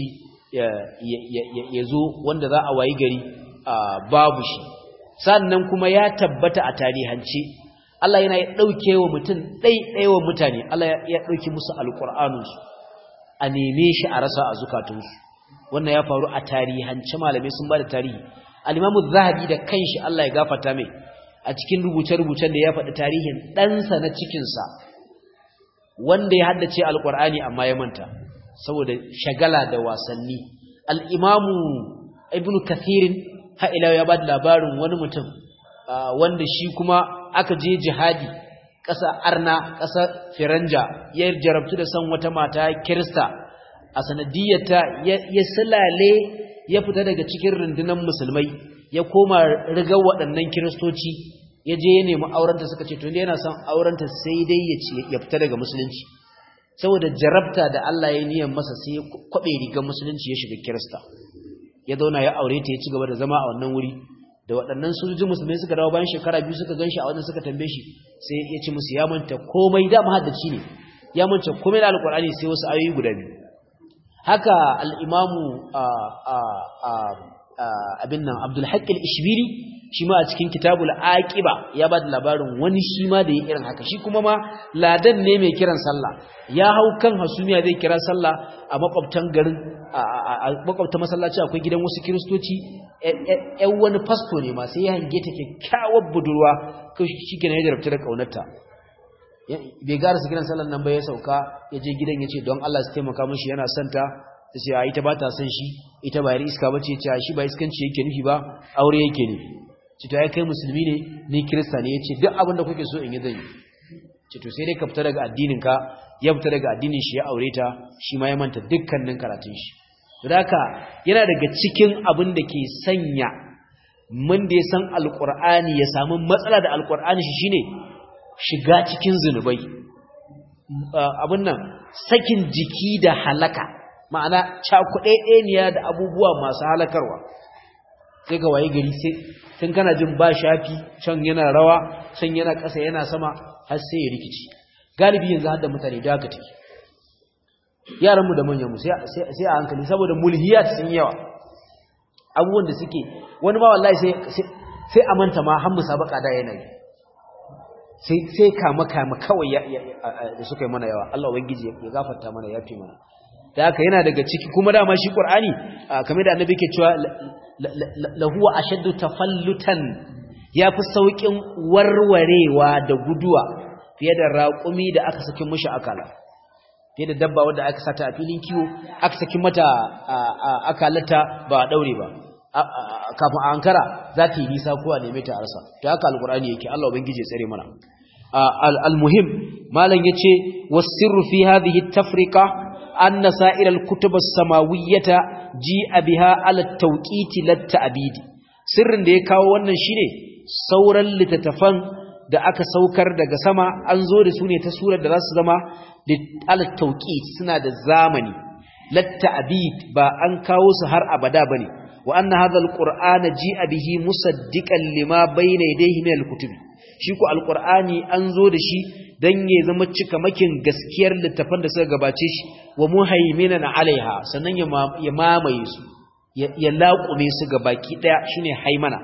ya zo wanda za a wayi gari babu shi sannan kuma ya tabbata a tarihance Allah yana ya ɗauke wa mutum ɗaiɗaiwa mutane Allah ya ɗauki musu alƙur'anunsu a neme shi a rasa a zukatunsu wannan ya faru a tarihance malamai sun ba da tarihi alimamu zahabi da kanshi Allah ya gafata mai a cikin rubuce-rubucen da ya faɗi tarihin ɗansa na cikinsa wanda ya haddace alƙur'ani amma ya manta saboda shagala da wasanni al'imamu ibnu kathirin ha'ila ya ba da labarin wani mutum wanda shi kuma aka je jihadi ƙasa arna ƙasa firanja ya jarabtu da san wata mata kirista a sanadiyarta ya silale ya fita daga cikin rundunar musulmai ya koma rigar waɗannan kiristoci ya je ya nemi aurenta suka ce to yana son aurenta sai dai ya fita daga musulunci saboda jarabta da Allah ya niyan masa sai ya kwabe rigar musulunci ya shiga kirista ya zauna ya aure ta ya ci gaba da zama a wannan wuri da waɗannan sojojin musulmai suka dawo bayan shekara biyu suka ganshi a wannan suka tambaye shi sai ya ci musu ya manta komai da mahaddaci ne ya manta komai da alkur'ani sai wasu ayoyi guda biyu haka al-imamu abin nan Abdul Haqq al-Ishbiri shi ma a cikin kitabul aqiba ya ba da labarin wani shi ma da ya irin haka shi kuma ma ladan ne mai kiran sallah ya hau kan hasumiya zai kira sallah a makwabtan garin a makwabtan masallaci akwai gidan wasu kiristoci ƴan wani fasto ne ma sai ya hange ta kyakkyawar budurwa shi ke ya jarabta da ƙaunarta bai gara su gidan sallan nan ba ya sauka ya je gidan ya ce don Allah su taimaka mashi yana santa ta ce a ita ba ta son shi ita ba yar iska ba ce ce shi ba iskanci yake nufi ba aure yake nufi ce to ya kai musulmi ne ni kirista ne ya ce duk abin da kuke so in yi zan yi ce to sai dai ka fita daga addinin ka ya fita daga addinin shi ya aure ta shi ma ya manta dukkanin karatun shi to haka yana daga cikin abin da ke sanya mun da ya san alqur'ani ya samu matsala da alqur'ani shi shine shiga cikin zunubai abin nan sakin jiki da halaka ma'ana cakuɗeɗeniya da abubuwa masu halakarwa sai ga waye gari sai tun kana jin ba shafi can yana rawa can yana ƙasa yana sama har sai ya rikici galibi yanzu har da mutane da haka take yaranmu da manyanmu sai a hankali saboda mulhiyat sun yawa abubuwan da suke wani ma wallahi sai a manta ma har musabaka da yanayi sai kama kama kawai da suka yi mana yawa Allah ubangiji ya gafarta mana ya fi mana da haka yana daga ciki kuma dama shi Qur'ani kamar da annabi ke cewa lahu ashaddu tafallutan yafi saukin warwarewa da guduwa fiye da raƙumi da aka saki mishi akala fiye da dabba wanda aka sata a filin kiwo aka saki mata akalata ba a daure ba kafin a ankara za ta yi nisa ko a neme ta a rasa to haka alqur'ani yake Allah ubangiji ya tsare mana al-muhim malam yace was-sirru fi hadhihi at-tafriqa anna sa'ir al-kutub as-samawiyyata ji'a biha ala at-tawqit lit-ta'bid sirrin da ya kawo wannan shine sauran littattafan da aka saukar daga sama an zo da su ne ta surar da za su zama ala at-tawqit suna da zamani lit-ta'bid ba an kawo su har abada bane wa anna hadha al-qur'ana ji'a bihi musaddiqan lima bayna yadayhi min al-kutub shi ko al-qur'ani an zo da shi dan ya zama cika makin gaskiyar littafan da suka gabace shi wa muhaiminan alaiha sannan ya mamaye su ya laƙume su ga baki ɗaya shine haimana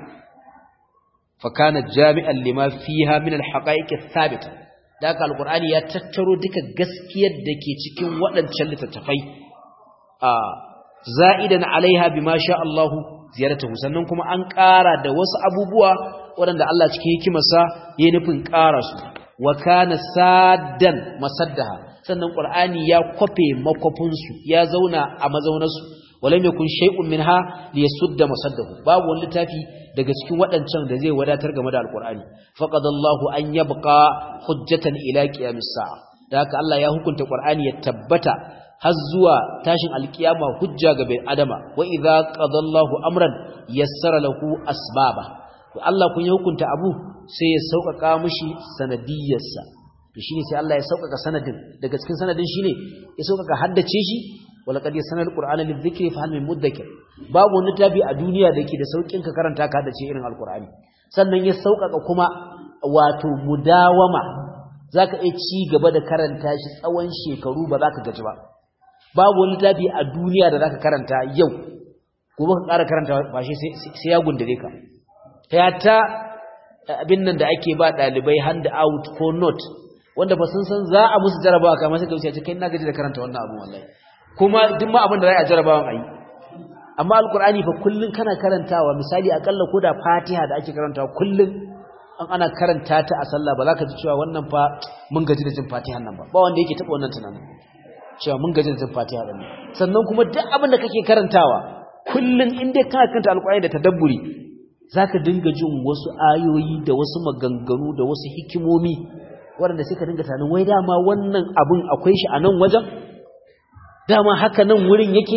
fa kana jami'an lima fiha min alhaqa'iq athabita da haka alqur'ani ya tattaro duka gaskiyar da ke cikin waɗancan littattafai a za'idan alaiha bima sha Allah ziyaratahu sannan kuma an ƙara da wasu abubuwa waɗanda Allah cikin hikimarsa ya nufin ƙara su wa kana saddan masaddaha sannan qur'ani ya kwafe makwafin su ya zauna a mazaunarsu walam yakun shay'un minha liyasudda masaddahu babu wani littafi daga cikin waɗancan da zai wadatar game da alqur'ani faqadallahu an yabqa hujjatan ila qiyamis sa'a da haka Allah ya hukunta qur'ani ya tabbata har zuwa tashin alkiyama hujja ga bai adama wa idza qadallahu amran yassara lahu asbaba to Allah kun ya hukunta abu sai ya sauƙaƙa mishi sanadiyarsa to shine sai Allah ya sauƙaƙa sanadin daga cikin sanadin shine ya sauƙaƙa haddace shi wala qad yasanal qur'ana lidhikri fa hal min mudakkir babu wani tabi a duniya da yake da sauƙin ka karanta ka haddace irin alqur'ani sannan ya sauƙaƙa kuma wato mudawama zaka iya ci gaba da karanta shi tsawon shekaru ba za ka gaji ba babu wani tabi a duniya da zaka karanta yau gobe ka ƙara karanta ba shi sai ya gundare ka ta ta abin nan da ake ba ɗalibai hand out ko note wanda ba sun san za a musu jarabawa kamar sai ka wuce kai na gaji da karanta wannan abu wallahi kuma duk ma abin da za a jarabawan ayi amma alqur'ani fa kullun kana karantawa misali akalla ko da fatiha da ake karantawa kullun an ana karanta ta a sallah ba za ka ji cewa wannan fa mun gaji da jin fatihan nan ba ba wanda yake taɓa wannan tunanin cewa mun gaji da jin fatiha din sannan kuma duk abin da kake karantawa kullun in dai kana karanta alqur'ani da tadabburi zaka dinga jin wasu ayoyi da wasu maganganu da wasu hikimomi waɗanda sai ka dinga tunanin wai dama wannan abin akwai shi a nan wajen dama haka nan wurin yake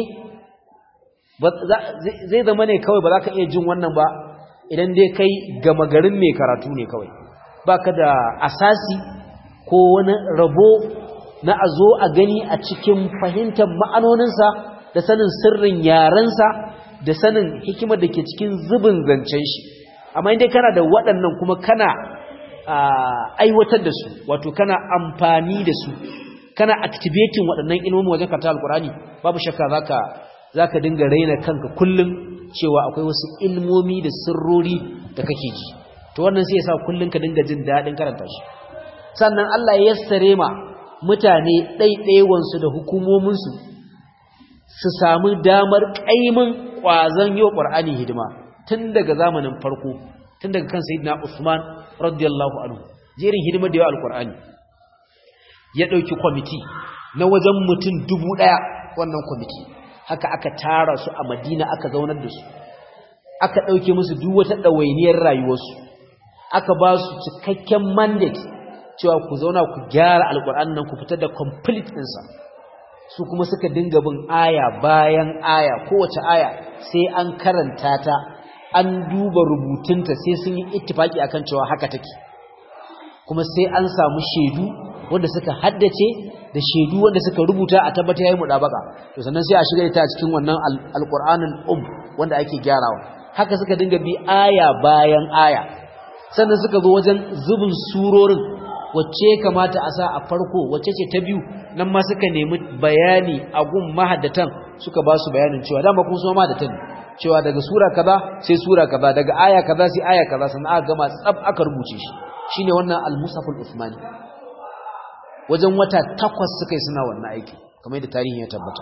zai zama ne kawai ba za ka iya jin wannan ba idan dai kai gama garin mai karatu ne kawai ba ka da asasi ko wani rabo na a zo a gani a cikin fahimtar ma'anoninsa da sanin sirrin yarensa da sanin hikimar da ke cikin zubin zancen shi amma inda kana da waɗannan kuma kana aiwatar da su wato kana amfani da su kana activating waɗannan ilmomin wajen karanta alkurani babu shakka zaka zaka dinga raina kanka kullum cewa akwai wasu ilmomi da sirrori da kake ji to wannan sai yasa kullum ka dinga jin daɗin karanta shi sannan Allah ya yassare ma mutane ɗaiɗaiwansu da hukumominsu su samu damar ƙaimin ƙwazon yau ƙwar'ani hidima tun daga zamanin farko tun daga kan sayidina Usman radiyallahu anhu jerin hidimar da yawa alƙwar'ani ya ɗauki kwamiti na wajen mutum dubu ɗaya wannan kwamiti haka aka tara su a madina aka zaunar da su aka ɗauke musu duk wata ɗawainiyar rayuwarsu aka ba su cikakken mandate cewa ku zauna ku gyara alƙur'an nan ku fitar da complete ɗinsa su kuma suka dinga bin aya bayan aya kowace aya sai an karanta ta an duba rubutunta sai sun yi ittifaki akan cewa haka take kuma sai an samu shaidu wanda suka haddace da shaidu wanda suka rubuta a tabbata yayi mudabaka to sannan sai a shiga ta cikin wannan alqur'anul um wanda ake gyarawa haka suka dinga bi aya bayan aya sannan suka zo wajen zubin surorin wacce kamata a sa a farko wacce ce ta biyu nan ma suka nemi bayani a gun mahaddatan suka ba su bayanin cewa dama kun so mahaddatan cewa daga sura kaza sai sura kaza daga aya kaza sai aya kaza sannan aka gama tsab aka rubuce shi shine wannan al-musaful usmani wajen wata takwas suka yi suna wannan aiki kamar yadda tarihi ya tabbata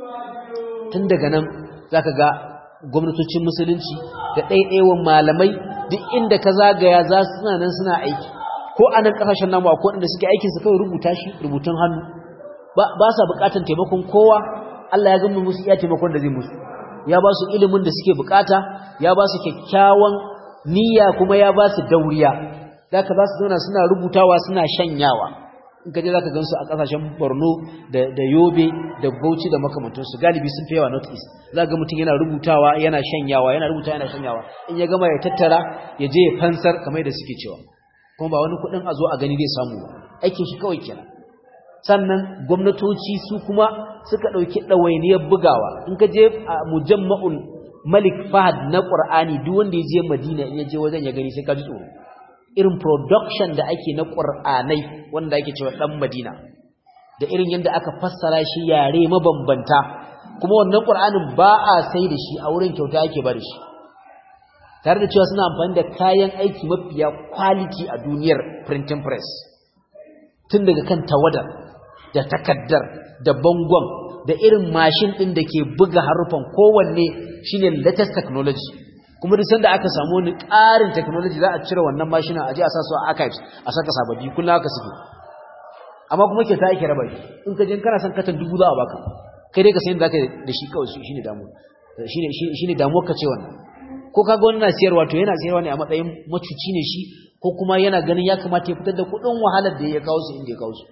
tun daga nan zaka ga gwamnatocin musulunci da ɗaiɗaiwan malamai duk inda ka zagaya za su suna nan suna aiki ko a nan ƙasashen namu akwai waɗanda suke aikin su kawai rubuta shi rubutun hannu ba sa buƙatar taimakon kowa Allah ya gama musu iya taimakon da zai musu ya ba su ilimin da suke buƙata ya ba su kyakkyawan niyya kuma ya ba su dauriya zaka za su zauna suna rubutawa suna shanyawa in ka je za ka gansu a ƙasashen borno da yobe da bauchi da makamantansu galibi sun fi yawa north east za ga mutum yana rubutawa yana shanyawa yana rubutawa yana shanyawa in ya gama ya tattara ya je ya fansar kamar da suke cewa kuma ba wani kuɗin a zo a gani zai samu ba aikin shi kawai kenan sannan gwamnatoci su kuma suka ɗauki ɗawainiyar bugawa in ka je a mujamma'ul malik fahad na ƙur'ani duk wanda ya je madina in ya je wajen ya gani sai ka ji tsoro irin production da ake na ƙur'anai wanda ake cewa ɗan madina da irin yadda aka fassara shi yare mabambanta kuma wannan ƙur'anin ba a sai da shi a wurin kyauta ake ba da shi tare da cewa suna amfani da kayan aiki mafiya quality a duniyar printing press tun daga kan tawadar da takaddar da bangon da irin mashin ɗin da ke buga harufan kowanne shine latest technology kuma duk sanda aka samu wani ƙarin technology za a cire wannan mashina a je a sa su a archives a saka sababbi kullum haka suke amma kuma ke ta ake raba shi in ka je kana son katan dubu za a baka kai dai ka san zaka da shi kawai shine damuwa shine shine damuwar ka ce wannan ko kaga wani na siyarwa to yana siyarwa ne a matsayin macuci ne shi ko kuma yana ganin ya kamata ya fitar da kuɗin wahalar da ya kawo su inda ya kawo su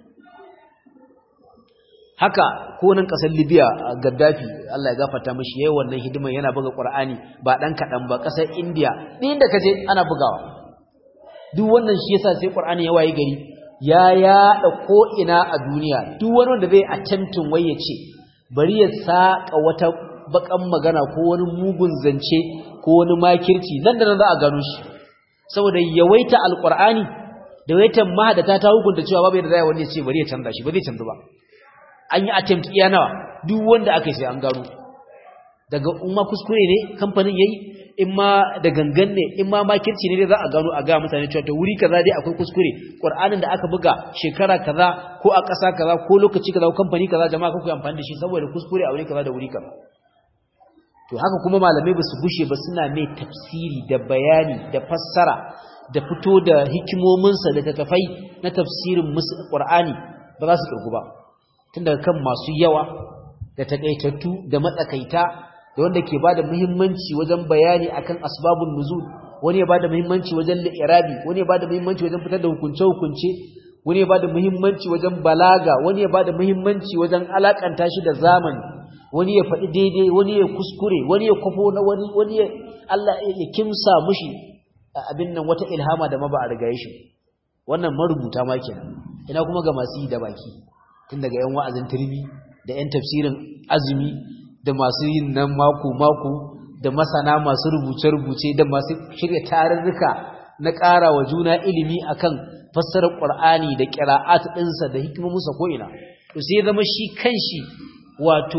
haka ko nan kasar Libya Gaddafi Allah ya gafarta mishi yayin wannan hidimar yana buga Qur'ani ba dan kadan ba kasar India din da kaje ana bugawa duk wannan shi yasa sai Qur'ani ya waye gari ya yada ko ina a duniya duk wani wanda zai attempting waye ce bari ya saka wata bakan magana ko wani mugun zance ko wani makirci nan da nan za a gano shi saboda yawaita alqur'ani da yawaitan mahadata ta hukunta cewa babu yadda zai wani ya ce bari ya canza shi ba zai canza ba an yi attempt iya nawa duk wanda aka yi sai an gano daga umma kuskure ne kamfanin yayi in ma da gangan ne in ma makirci ne dai za a gano a ga mutane cewa to wuri kaza dai akwai kuskure qur'anin da aka buga shekara kaza ko a ƙasa kaza ko lokaci kaza ko kamfani kaza jama'a kuka amfani da shi saboda kuskure a wuri kaza da wuri kaza to haka kuma malamai ba su gushe ba suna mai tafsiri da bayani da fassara da fito da hikimominsa da tattafai na tafsirin qur'ani ba za su kirgu ba tun daga kan masu yawa da takaitattu da matsakaita da wanda ke bada muhimmanci wajen bayani akan asbabun nuzul wani ya bada muhimmanci wajen li'irabi wani ya bada muhimmanci wajen fitar da hukunce hukunce wani ya bada muhimmanci wajen balaga wani ya bada muhimmanci wajen alakanta shi da zamani wani ya faɗi daidai wani ya kuskure wani ya kwafo na wani wani ya Allah ya kimsa mushi abin nan wata ilhama da ma ba a riga shi wannan marubuta ma kenan ina kuma ga masu yi da baki tun daga yan wa'azin turmi da yan tafsirin azumi da masu yin nan mako-mako da masana masu rubuce-rubuce da masu shirya tarurruka na ƙara wa juna ilimi akan fassarar ƙwar'ani da ƙira'at ɗinsa da hikimominsa ko'ina to sai zama shi kanshi wato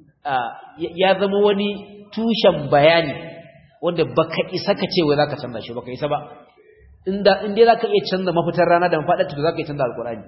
ya zama wani tushen bayani wanda baka isa ka ce wai zaka canza shi baka isa ba inda inda zaka iya canza mafitar rana da mafaɗar to zaka iya canza alƙur'ani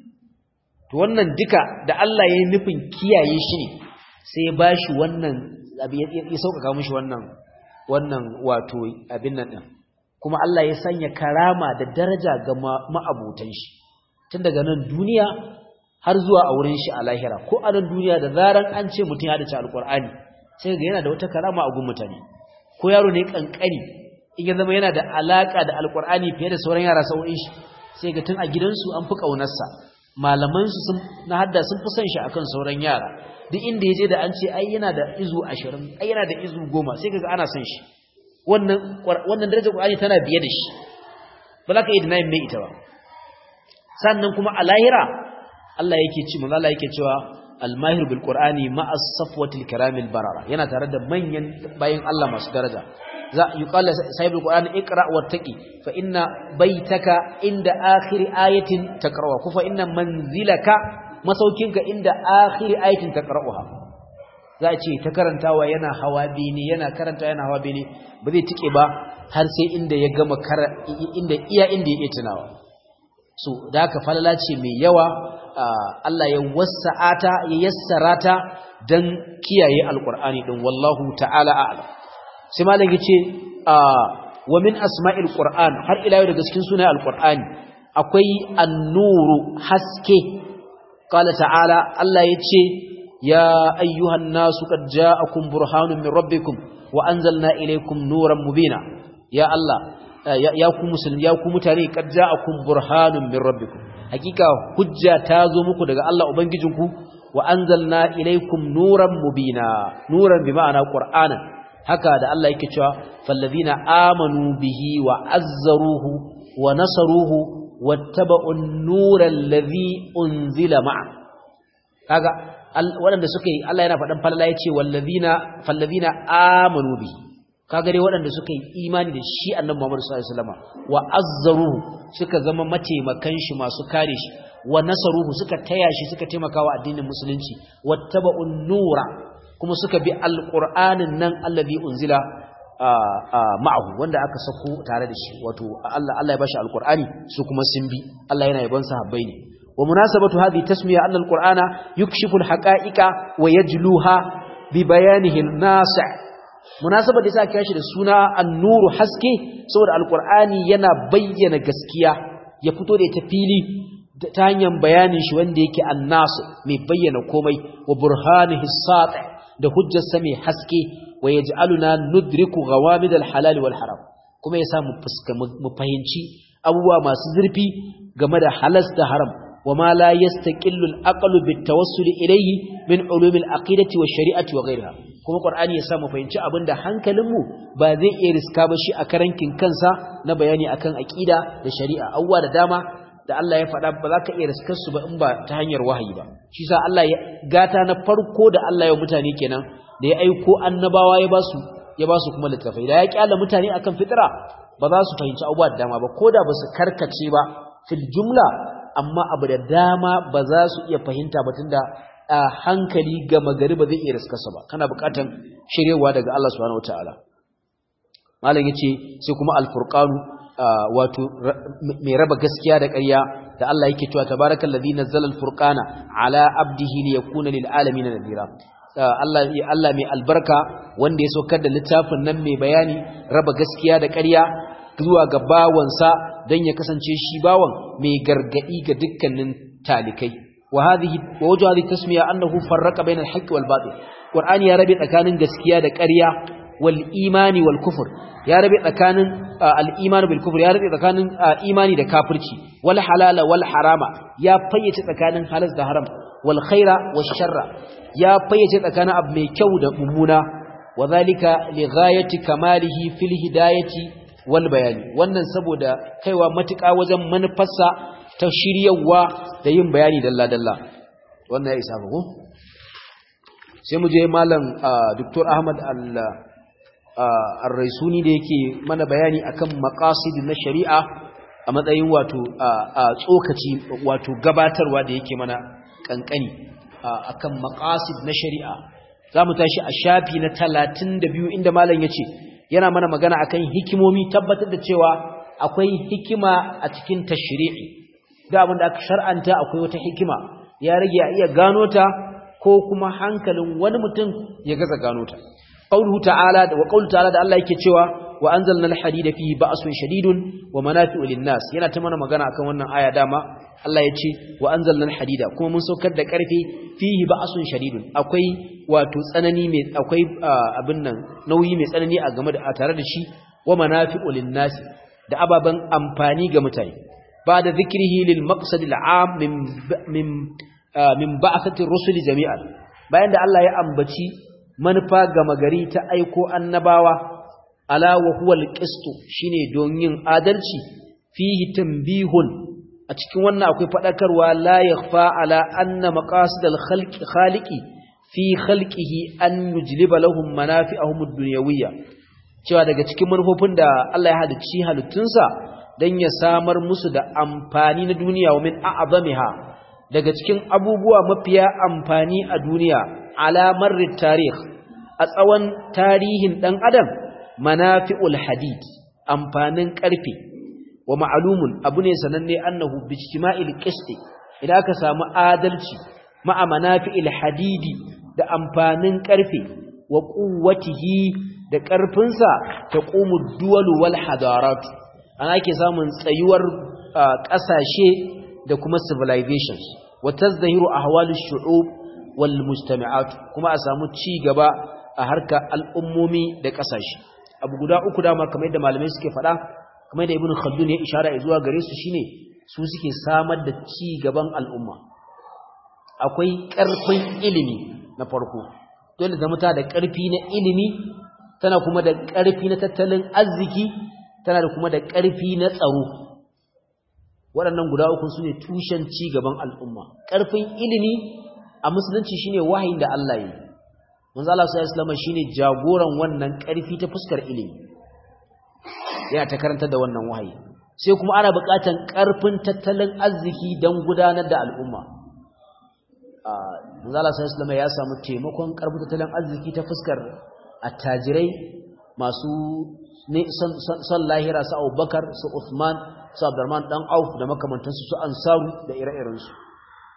to wannan duka da Allah ya yi nufin kiyaye shi ne sai ya bashi wannan ya sauƙaƙa mishi wannan wannan wato abin nan din kuma Allah ya sanya karama da daraja ga ma'abutan shi tun daga nan duniya har zuwa a wurin shi a lahira ko a nan duniya da zaran an ce mutum ya dace alƙur'ani sai ga yana da wata karama a gun mutane ko yaro ne kankani in ya zama yana da alaka da alƙur'ani fiye da sauran yara sau'in shi sai ga tun a gidansu an fi ƙaunarsa malamansu sun na hadda sun fi son shi akan sauran yara duk inda yaje da an ce ai yana da izu 20 ai yana da izu 10 sai kaga ana son shi wannan wannan darajar Qur'ani tana biye da shi ba za ka yi denying mai ita ba sannan kuma a lahira Allah yake ci manzo Allah yake cewa al-mahir bil Qur'ani ma'a safwatil kiramil barara yana tare da manyan bayin Allah masu daraja za yuqala sahibul qur'ani iqra wattaqi fa inna baytaka inda akhir ayatin taqra'uha ku fa inna manzilaka masaukinka inda akhir ayatin taqra'uha za a ce ta karantawa yana hawa bene yana karanta yana hawa bene ba zai tike ba har sai inda ya gama inda iya inda ya tunawa so da haka falala ce mai yawa Allah ya wasa'ata ya yassara ta dan kiyaye alqur'ani din wallahu ta'ala a'lam sai malam yace wa min asma'il qur'an har ila yau daga cikin sunayen alqur'ani akwai an-nuru haske qala ta'ala Allah yace ya ayyuhan nasu qad ja'akum burhanun min rabbikum wa anzalna ilaykum nuran mubina ya Allah ya ku musulmi ya ku mutane qad ja'akum burhanun min rabbikum hakika hujja ta zo muku daga Allah ubangijinku wa anzalna ilaykum nuran mubina nuran bi ma'ana qur'anan haka da Allah yake cewa fallazina amanu bihi wa azzaruhu wa nasaruhu wattaba'un nural ladhi unzila ma'a kaga waɗanda suka yi Allah yana faɗan falala yace wallazina fallazina amanu bihi kaga dai waɗanda suka yi imani da shi annabi Muhammad sallallahu alaihi wasallam wa azzaruhu suka zama mataimakan shi masu kare shi wa nasaruhu suka taya shi suka taimakawa addinin musulunci wattaba'un nura kuma suka bi alƙur'anin nan allazi unzila ma'ahu wanda aka sako tare da shi wato Allah Allah ya bashi alƙur'ani su kuma sun bi Allah yana yabon sahabbai ne wa munasabatu hadhihi tasmiya anna alqur'ana yukshifu alhaqa'iqa wa yajluha bi bayanihi an-nasi' munasabar da yasa aka shi da suna an-nuru haske saboda alqur'ani yana bayyana gaskiya ya fito da ita fili ta hanyar bayanin shi wanda yake annasu mai bayyana komai wa burhanihi sati da hujjarsa mai haske wa yaj'aluna nudriku ghawamid al-halal wal haram kuma yasa mu fuska mu fahimci abubuwa masu zurfi game da halas da haram wama la yastaqillu al-aqlu bit-tawassul ilayhi min ulum al-aqidati wash-shari'ati wa ghayriha kuma qur'ani yasa mu fahimci abinda hankalinmu ba zai iya riska ba shi a karankin kansa na bayani akan aqida da shari'a abubuwa da dama da Allah ya faɗa ba za ka iya riskar su ba in ba ta hanyar wahayi ba shi sa Allah ya gata na farko da Allah ya mutane kenan da ya aiko annabawa ya basu ya basu kuma littafai da ya kyala mutane akan fitira ba za su fahimci abubuwa da dama ba ko da ba su karkace ba fil jumla amma abu da dama ba za su iya fahimta ba tunda a hankali ga magari ba zai iya riskarsa ba kana buƙatan shirewa daga Allah subhanahu wataala malam yace sai kuma al-furqanu wato mai raba gaskiya da ƙarya da Allah yake cewa tabarakallazi nazzala al-furqana ala abdihi liyakuna lil alamin nadira Allah Allah mai albarka wanda ya saukar da littafin nan mai bayani raba gaskiya da ƙarya zuwa ga bawansa dan ya kasance shi bawan mai gargadi ga dukkanin talikai wa hadhihi wa wajhu hadhihi tasmiya annahu farraqa bayna al-haqq wal batil qur'ani ya rabe tsakanin gaskiya da ƙarya wal imani wal kufr ya rabe tsakanin al-iman bil kufr ya rabe tsakanin imani da kafirci wal halala wal harama ya fayyace tsakanin halas da haram wal khaira wash sharra ya fayyace tsakanin abu mai kyau da mummuna wadhalika li ghayati kamalihi fil hidayati wal bayani wannan saboda kaiwa matuƙa wajen manufarsa ta shiryawa da yin bayani dalla dalla wannan ya isa ko sai mu je malam Dr. Ahmad Allah ar-raisuni da yake mana bayani akan maqasid na shari'a a matsayin wato tsokaci wato gabatarwa da yake mana kankani akan maqasid na shari'a zamu tashi a shafi na 32 inda malam yace yana mana magana akan hikimomi tabbatar da cewa akwai hikima a cikin tashri'i da abin da aka shar'anta akwai wata hikima ya rage a iya gano ta ko kuma hankalin wani mutum ya gaza gano ta قوله تعالى وقوله تعالى da Allah yake cewa wa anzalna al-hadida fihi ba'sun shadidun wa manafi'u lin-nas yana ta mana magana akan wannan aya dama Allah yace wa anzalna al-hadida kuma mun saukar da karfe fihi ba'sun shadidun akwai wato tsanani mai akwai abin nan nauyi mai tsanani a game da tare da shi wa manafi'u lin-nas da ababan amfani ga mutane ba da zikrihi lil maqsad al-am min min min ba'athati ar-rusuli jami'an bayan da Allah ya ambaci manufa gama gari ta aiko annabawa ala wa huwa alqistu shine don yin adalci fihi tanbihun a cikin wannan akwai fadakarwa la yakhfa ala anna maqasid alkhalqi khaliqi fi khalqihi an yujliba lahum manafi'ahum ad-dunyawiyya cewa daga cikin manufofin da Allah ya halicci halittunsa dan ya samar musu da amfani na duniya wa min a'zamiha daga cikin abubuwa mafiya amfani a duniya alamar tarih a tsawon tarihin ɗan adam manafi'ul hadid amfanin ƙarfe wa ma'alumun abu ne sananne annahu bijtima'il qisti idan aka samu adalci ma'a manafi'il hadidi da amfanin ƙarfe wa quwwatihi da ƙarfinsa ta qumu duwalu wal hadarat ana ake samun tsayuwar ƙasashe da kuma civilizations wa tazdahiru ahwalush shu'ub wal mujtami'at kuma a samu ci gaba a harka al'ummomi da kasashe abu guda uku dama kamar yadda malamai suke faɗa kamar da ibnu khaldun ya ishara zuwa gare su shine su suke samar da ci gaban al'umma akwai ƙarfin ilimi na farko dole zama ta da ƙarfi na ilimi tana kuma da ƙarfi na tattalin arziki tana da kuma da ƙarfi na tsaro waɗannan guda uku su ne tushen ci gaban al'umma ƙarfin ilimi a musulunci shine wahayin da Allah yi manzo Allah sallallahu alaihi shine jagoran wannan ƙarfi ta fuskar ilimi yana ta karanta da wannan wahayi sai kuma ana buƙatar ƙarfin tattalin arziki don gudanar da al'umma manzo Allah sallallahu alaihi ya samu taimakon ƙarfin tattalin arziki ta fuskar attajirai masu son lahira su Abubakar su Uthman su Abdurrahman dan Auf da makamantansu su Ansaru da ire-irensu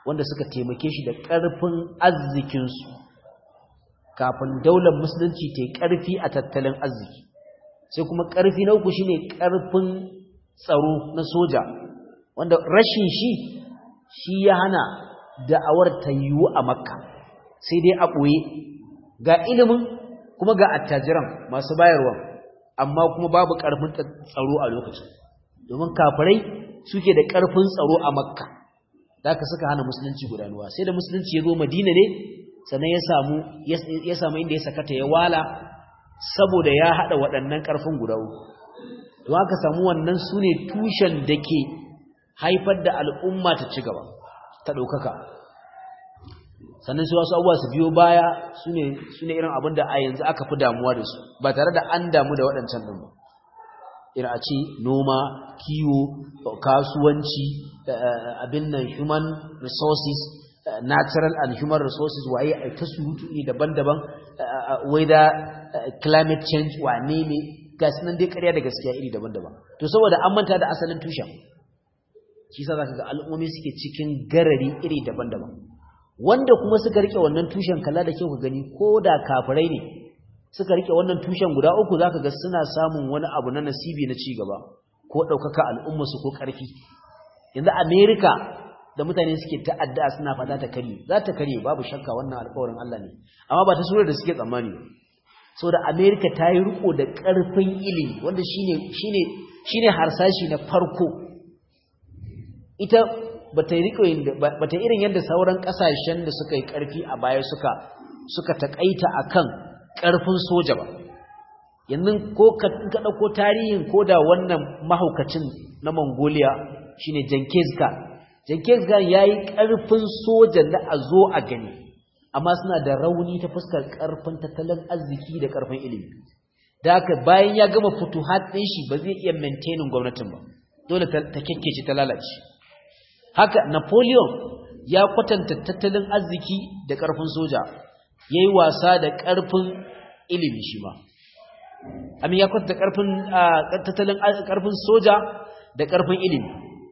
wanda suka taimake shi da ƙarfin arzikinsu kafin daular musulunci ta yi ƙarfi a tattalin arziki sai kuma ƙarfi na uku shine ƙarfin tsaro na soja wanda rashin shi shi ya hana da'awar ta yiwu a makka sai dai a ɓoye ga ilimin kuma ga attajiran masu bayarwa amma kuma babu ƙarfin tsaro a lokacin domin kafirai suke da ƙarfin tsaro a makka da aka suka hana musulunci gudanuwa sai da musulunci ya zo madina ne sannan ya samu ya samu inda ya sakata ya wala saboda ya haɗa waɗannan ƙarfin guda uku don aka samu wannan su ne tushen da ke haifar da al'umma ta ci gaba ta ɗaukaka sannan su wasu abubuwa su biyo baya su ne irin abin da a yanzu aka fi damuwa da su ba tare da an damu da waɗancan ɗin ba irin a ce noma kiwo kasuwanci abin nan human resources natural and human resources waye a ta surutu ne daban-daban weather climate change wane ne ga nan dai ƙarya da gaskiya iri daban-daban to saboda an manta da asalin tushen shi sa zaka ga al'ummomi suke cikin garari iri daban-daban wanda kuma suka rike wannan tushen kalla da kyau ka gani ko da kafirai ne suka rike wannan tushen guda uku zaka ga suna samun wani abu na nasibi na ci gaba ko ɗaukaka al'ummarsu ko ƙarfi yanzu america da mutane suke ta'adda suna fata ta kare za ta kare babu shakka wannan alƙawarin Allah ne amma ba ta surar da suke tsammani ba saboda America ta yi riko da ƙarfin ilimi wanda shine shine shine harsashi na farko ita bata riko bata irin yadda sauran kasashen da suka yi ƙarfi a baya suka suka takaita akan ƙarfin soja ba yanzu ko ka dauko tarihin ko da wannan mahaukacin na Mongolia shine Genghis Khan Jenkins Khan ya yi ƙarfin soja na a zo a gani, amma suna da rauni ta fuskar ƙarfin tattalin arziki da ƙarfin ilimi. Da haka bayan ya gama fito ɗin shi ba zai iya maintaining gwamnatin ba, dole ta kyakkece ta lalace. Haka Napoleon ya kwatanta tattalin arziki da ƙarfin soja, ya yi wasa da ƙarfin ilimi shi ma. Amin ya kwatanta tattalin ƙarfin soja da ƙarfin ilimi.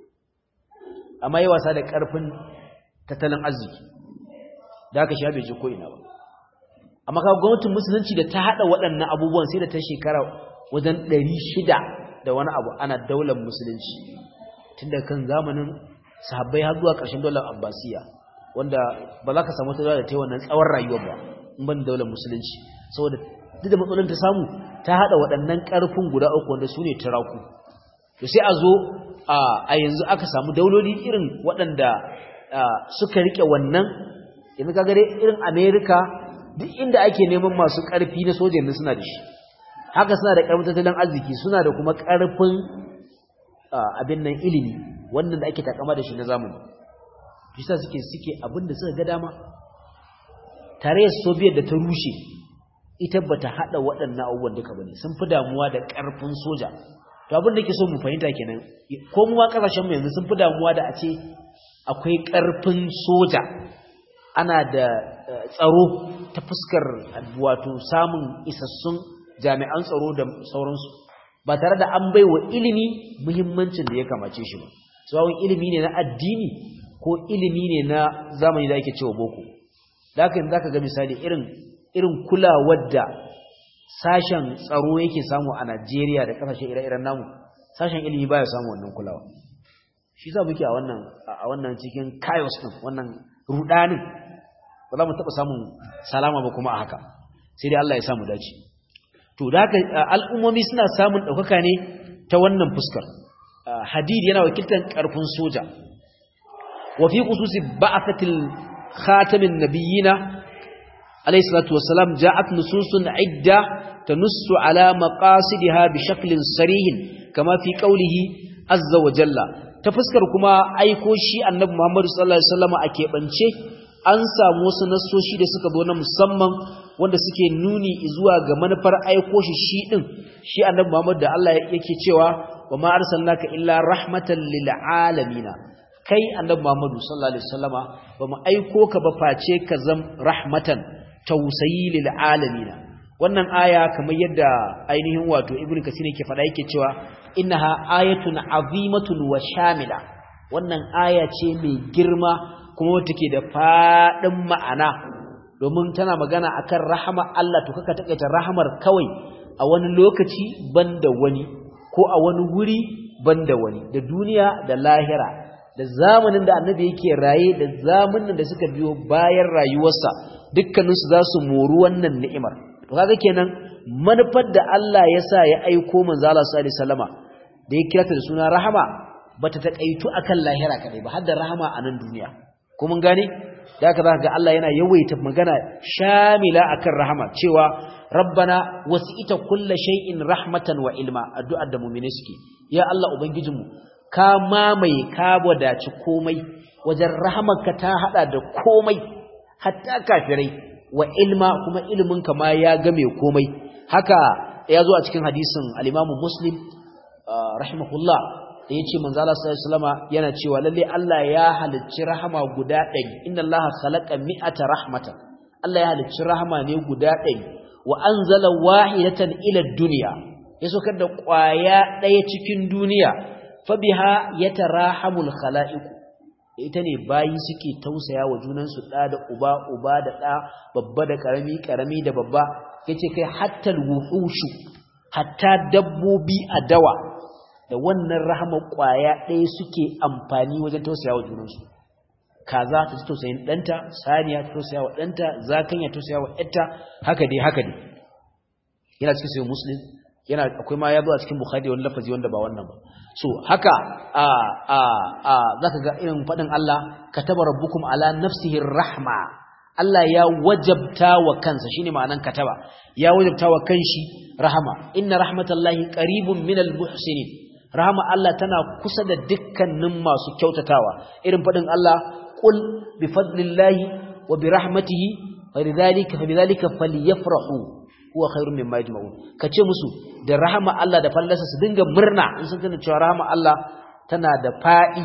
amma yi wasa da ƙarfin tattalin arziki da aka sha bai ji ko'ina ba amma kawo gwamnatin musulunci da ta haɗa waɗannan abubuwan sai da ta shekara wajen ɗari shida da wani abu ana daular musulunci tun da kan zamanin sahabbai har zuwa ƙarshen daular abbasiya wanda ba za ka samu ta da ta yi wannan tsawon rayuwar ba in ban daular musulunci saboda duk da matsalolin ta samu ta haɗa waɗannan ƙarfin guda uku wanda su ne turaku to sai a zo a yanzu aka samu dauloli irin waɗanda suka rike wannan yanzu ka gare irin amerika duk inda ake neman masu ƙarfi na soja yanzu suna da shi haka suna da ƙarfin tattalin arziki suna da kuma ƙarfin abin nan ilimi wannan da ake takama da shi na zamani bisa suke suke abin da suka ga dama tarayyar soviet da ta rushe ita bata haɗa waɗannan abubuwan duka bane sun fi damuwa da ƙarfin soja to abin da ke so mu fahimta kenan ko mu ma kasashen mu yanzu sun fi damuwa da a ce akwai karfin soja ana da tsaro ta fuskar wato samun isassun jami'an tsaro da sauransu ba tare da an baiwa ilimi muhimmancin da ya kamace shi ba tsawon ilimi ne na addini ko ilimi ne na zamani da ake cewa boko da haka yanzu zaka ga misali irin irin kulawar da sashen tsaro yake samu a Najeriya da kasashe ire-iren namu sashen ilimi baya samu wannan kulawa shi za muke a wannan a wannan cikin chaos din wannan rudanin ba za mu taba samun salama ba kuma a haka sai dai Allah ya samu dace to da haka al'ummomi suna samun daukaka ne ta wannan fuskar hadid yana wakiltar karfin soja wa fi khususi ba'athatil khatamin nabiyina عليه الصلاة والسلام جاءت نصوص عدة تنص على مقاصدها بشكل صريح كما في قوله عز وجل تفسكر كما أيكو شيء النبي محمد صلى الله عليه وسلم أكيبانشي an samu wasu nassoshi da suka zo na musamman wanda suke nuni zuwa ga manufar aiko shi shi din shi annabi Muhammad da Allah yake cewa wa ma arsalnaka illa rahmatan lil alamin kai annabi Muhammad sallallahu alaihi wasallama ba mu aiko ka ba face ka zam rahmatan tausayi lil alamin wannan aya kamar yadda ainihin wato ibnu kasir yake faɗa yake cewa innaha ayatun azimatun wa shamila wannan aya ce mai girma kuma wata ke da faɗin ma'ana domin tana magana akan rahama Allah to kaka takaita rahamar kawai a wani lokaci banda wani ko a wani wuri banda wani da duniya da lahira da zamanin da annabi yake raye da zamanin da suka biyo bayan rayuwarsa dukkaninsu za su moru wannan ni'imar to kaga kenan manufar da Allah ya sa ya aiko manzo Allah sallallahu alaihi wasallama da ya kirata da suna rahama bata takaitu akan lahira kadai ba har da rahama a nan duniya ko mun gane da haka zaka ga Allah yana yawaita magana shamila akan rahama cewa rabbana wasi'ita kulli shay'in rahmatan wa ilma addu'ar da mu'mini suke ya Allah ubangijinmu ka mamaye ka wadaci komai wajen rahamarka ta hada da komai hatta kafirai wa ilma kuma iliminka ma ya game komai haka ya zo a cikin hadisin al-Imam Muslim rahimahullah da yace manzo Allah sallallahu alaihi wasallama yana cewa lalle Allah ya halicci rahama guda 100 inna Allah khalaqa mi'ata rahmatan Allah ya halicci rahama ne guda 100 wa anzala wahidatan ila dunya ya saukar da kwaya daya cikin duniya fa biha yatarahamul khalaiq ita ne bayi suke tausaya wa junansu da da uba uba da da babba da karami karami da babba yace kai hatta wuhushu hatta dabbobi a dawa da wannan rahama kwaya ɗaya suke amfani wajen tausaya wa junansu kaza ta ci tausayin ɗanta saniya ta tausaya wa ɗanta zakanya tausaya wa ƴarta haka dai haka dai yana cikin sayin muslim yana akwai ma ya zo a cikin bukhari wani lafazi wanda ba wannan ba so haka a a a zaka ga irin faɗin Allah kataba rabbukum ala nafsihi rahma Allah ya wajabta wa kansa shine ma'anan kataba ya wajabta wa kanshi rahama inna rahmatallahi qaribun minal muhsinin rahama Allah tana kusa da dukkanin masu kyautatawa irin fadin Allah qul bi fadlillahi wa bi rahmatihi falidhalika fabidhalika falyafrahu huwa khairun mimma yajma'un kace musu da rahama Allah da fallarsa su dinga murna in sun tana cewa rahama Allah tana da fa'i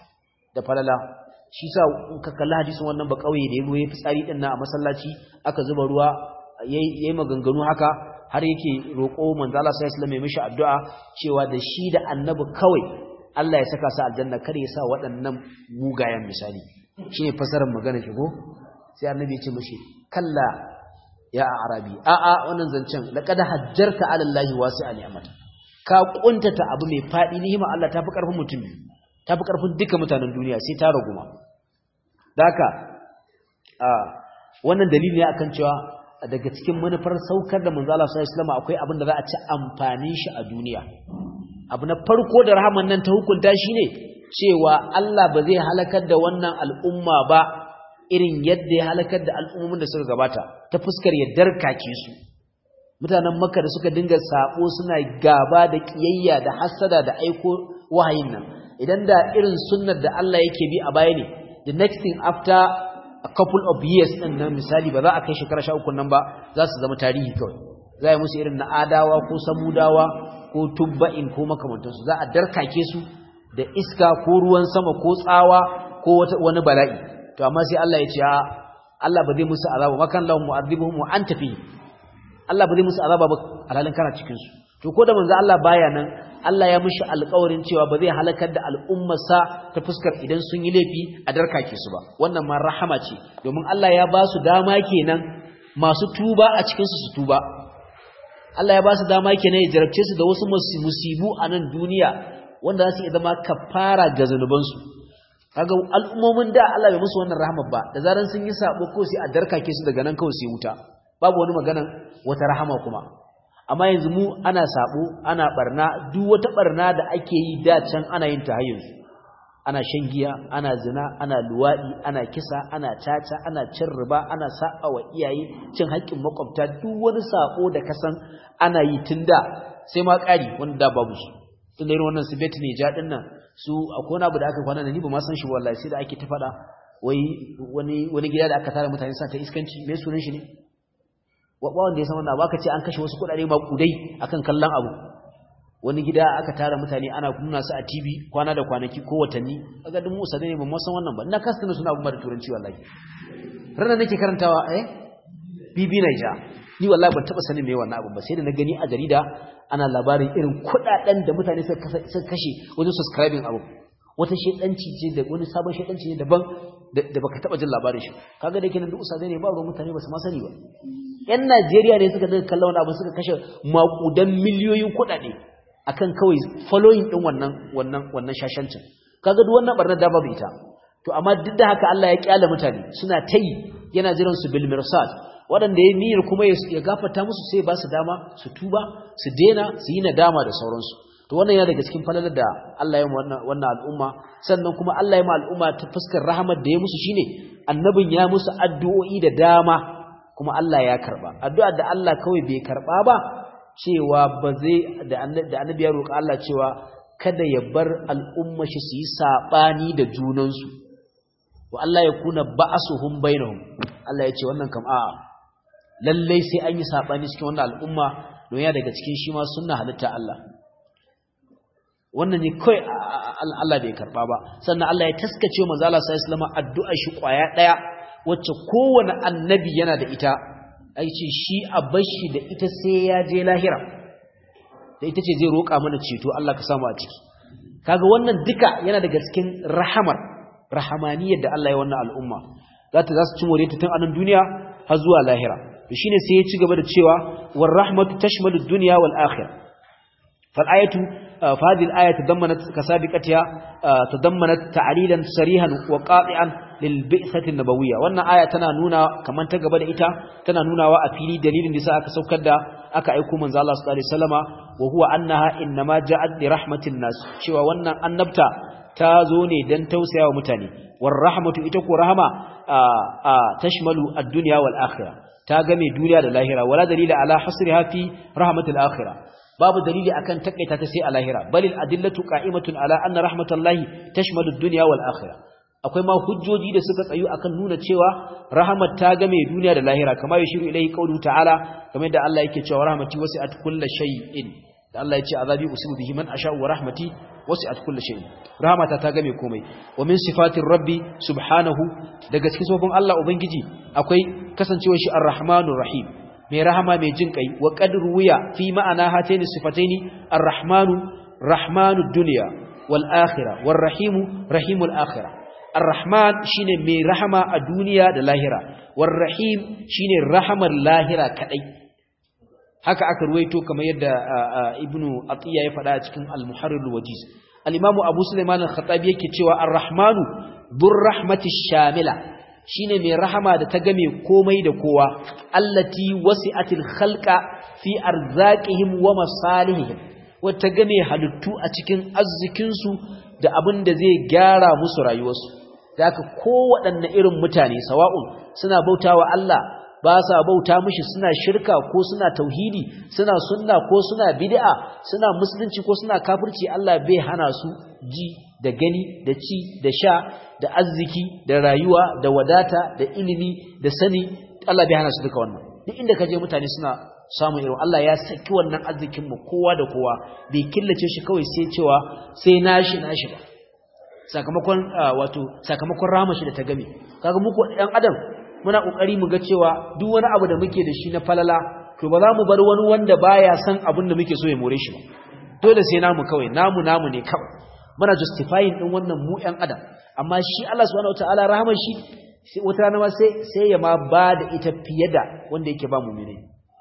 da falala shi sa in ka kalli hadisin wannan ba kauye da yayi fitsari din nan a masallaci aka zuba ruwa yayi maganganu haka har yake roƙo manzo Allah sallallahu alaihi wasallam ya mishi addu'a cewa da shi da annabi kawai Allah ya saka su aljanna kar ya sa waɗannan mugayen misali shine fasarar magana shi ko sai annabi ya ce mishi kalla ya arabi a a wannan zancen laqad hajjarta ala allahi wasi'a ni'mat ka kuntata abu mai fadi ni'ima Allah tafi karfin mutum tafi karfin duka mutanen duniya sai ta raguma daka a wannan dalili ne akan cewa daga cikin manufar saukar da manzo Allah sallallahu alaihi wasallam akwai abin da za a ci amfanin shi a duniya abu na farko da rahaman nan ta hukunta shine cewa Allah ba zai halakar da wannan al'umma ba irin yadda ya halakar da al'ummomin da suka gabata ta fuskar ya darkake su mutanen makka da suka dinga sabo suna gaba da kiyayya da hasada da aiko wahayin nan idan da irin sunnar da Allah yake bi a baya ne the next thing after a couple of years din nan misali ba za a kai shekara 13 nan ba za su zama tarihi kawai za a yi musu irin na adawa ko samudawa ko tubba'in ko makamantansu za a darkake su da iska ko ruwan sama ko tsawa ko wani bala'i to amma sai Allah ya ce Allah ba zai musu azaba makan lahum mu'adhibuhum wa anta fi Allah ba zai musu azaba ba alhalin kana cikin su to ko da manzo Allah baya nan Allah ya mishi alƙawarin cewa ba zai halakar da al'ummarsa ta fuskar idan sun yi laifi a darkake su ba wannan ma rahama ce domin Allah ya ba su dama kenan masu tuba a cikin su su tuba Allah ya ba su dama kenan ya jarabce su da wasu musibu a nan duniya wanda za su iya zama kafara ga zanubansu kaga al'ummomin da Allah bai musu wannan rahama ba da zaran sun yi sabo ko sai a darkake su daga nan kawai sai wuta babu wani maganan wata rahama kuma amma yanzu mu ana sabo ana barna duk wata barna da ake yi da can ana yin ta yanzu ana shan giya ana zina ana luwadi ana kisa ana caca ana cin riba ana saba wa iyaye cin haƙƙin makwabta duk wani sabo da kasan ana yi tunda sai ma ƙari wanda da babu shi tun da irin wannan su bet ne ja din nan su akwai wani abu da aka kwana da ni ba ma san shi wallahi sai da ake ta faɗa wai wani wani gida da aka tara mutane sa ta iskanci me sunan shi ne wa wanda ya san wannan abu aka ce an kashe wasu kuɗaɗe ma kudai akan kallon abu wani gida aka tara mutane ana nuna su a TV kwana da kwanaki ko watanni kaga duk musa ne ban ma san wannan ba ina kasta suna abu da turanci wallahi ranar nake karantawa eh bibi naija ni wallahi ban taba sanin me wannan abu ba sai da na gani a jarida ana labarin irin kudaden da mutane suka kashe wajen subscribing abu wata shedanci ce da wani sabon shedanci ne daban da baka taba jin labarin shi kaga da kenan duk usadai ne ba ruwan mutane ba su ma sani ba yan Najeriya ne suka daga kallon abu suka kashe makudan miliyoyin kuɗaɗe akan kawai following din wannan wannan wannan shashancin kaga duk wannan barnar da babu ita to amma duk da haka Allah ya kyale mutane suna tayi yana jiran su bil mirsad waɗanda ya niyyar kuma ya gafarta musu sai ba su dama su tuba su dena su yi nadama da sauransu to wannan yana daga cikin falalar da Allah ya wannan wannan al'umma sannan kuma Allah ya ma al'umma ta fuskar rahmat da ya musu shine annabin ya musu addu'o'i da dama kuma Allah ya karba addu'a da Allah kawai bai karba ba cewa ba zai da annabi ya roƙa Allah cewa kada ya bar al'umma shi su yi sabani da junansu wa Allah ya kuna ba'asuhum bainahum Allah ya ce wannan kam a'a lallai sai an yi sabani cikin wannan al'umma don ya daga cikin shi ma sunna halitta Allah wannan ne kai Allah bai karba ba sannan Allah ya taskace manzo Allah sallallahu alaihi wasallam addu'a shi kwaya daya wacce kowane annabi yana da ita ai ce shi a bashi da ita sai ya je lahira da ita ce zai roƙa mana ceto Allah ka samu a ciki kaga wannan duka yana daga cikin rahamar rahamaniyar da Allah ya wannan al'umma za ta za su ci more ta tun anan duniya har zuwa lahira to shine sai ya ci gaba da cewa war rahmatu tashmalu dunya wal akhirah fal ayatu fa hadhihi al ayatu tadammanat kasabiqatiha tadammanat ta'lilan sarihan wa qati'an lil bi'sati nabawiyya wannan aya tana nuna kaman ta gaba da ita tana nunawa a fili dalilin da sa aka saukar da aka aika manzo Allah sallallahu alaihi wasallama wa huwa annaha inma ja'at li rahmatin nas cewa wannan annabta ta zo ne don tausaya wa mutane war rahmatu ita ko rahama a tashmalu ad-dunya wal akhirah ta game duniya da lahira wala dalila ala hasriha fi rahmatil akhirah babu dalili akan takaita ta sai a lahira balil adillatu qa'imatun ala anna rahmatallahi tashmalu ad-dunya wal akhirah akwai ma hujjoji da suka tsayu akan nuna cewa rahmat ta game duniya da lahira kamar yashiru ilayhi qawlu ta'ala kamar da Allah yake cewa rahmati wasi'at kulli shay'in da Allah ya ce azabi usibu bihi man asha wa rahmati wasi'at kulli shay'in rahmata ta game komai wa min sifatir rabbi subhanahu daga cikin sofin Allah ubangiji akwai kasancewar shi arrahmanur rahim mai rahama mai jin kai wa qad ruwiya fi ma'ana hataini sifataini arrahmanu rahmanud dunya wal akhirah war rahimu rahimul akhirah arrahman shine mai rahama a duniya da lahira war rahim shine rahamar lahira kadai haka aka ruwaito kamar yadda ibnu atiya ya faɗa a cikin al-muharrir wajiz al-imamu abu sulaiman al-khattabi yake cewa ar-rahmanu dur rahmati shamila shine mai rahama da ta game komai da kowa allati wasi'atil khalqa fi arzaqihim wa masalihihim wata game halittu a cikin arzikin su da abin da zai gyara musu rayuwarsu da haka kowaɗanne irin mutane sawa'un suna bautawa Allah ba sa bauta mishi suna shirka ko suna tauhidi suna sunna ko suna bid'a suna musulunci ko suna kafirci Allah bai hana su ji da gani da ci da sha da arziki da rayuwa da wadata da ilimi da sani Allah bai hana su duka wannan duk inda kaje mutane suna samun irin Allah ya saki wannan arzikin mu kowa da kowa bai killace shi kawai sai cewa sai nashi nashi ba sakamakon wato sakamakon rama shi da ta game kaga muku ɗan adam muna kokari mu ga cewa duk wani abu da muke da shi na falala to ba za mu bar wani wanda baya san abin da muke so ya more shi ba dole sai namu kawai namu namu ne kawai muna justifying din wannan mu ɗan adam amma shi Allah subhanahu wataala rahmar shi wata rana ma sai sai ya ma ba da ita fiye da wanda yake ba mu'mini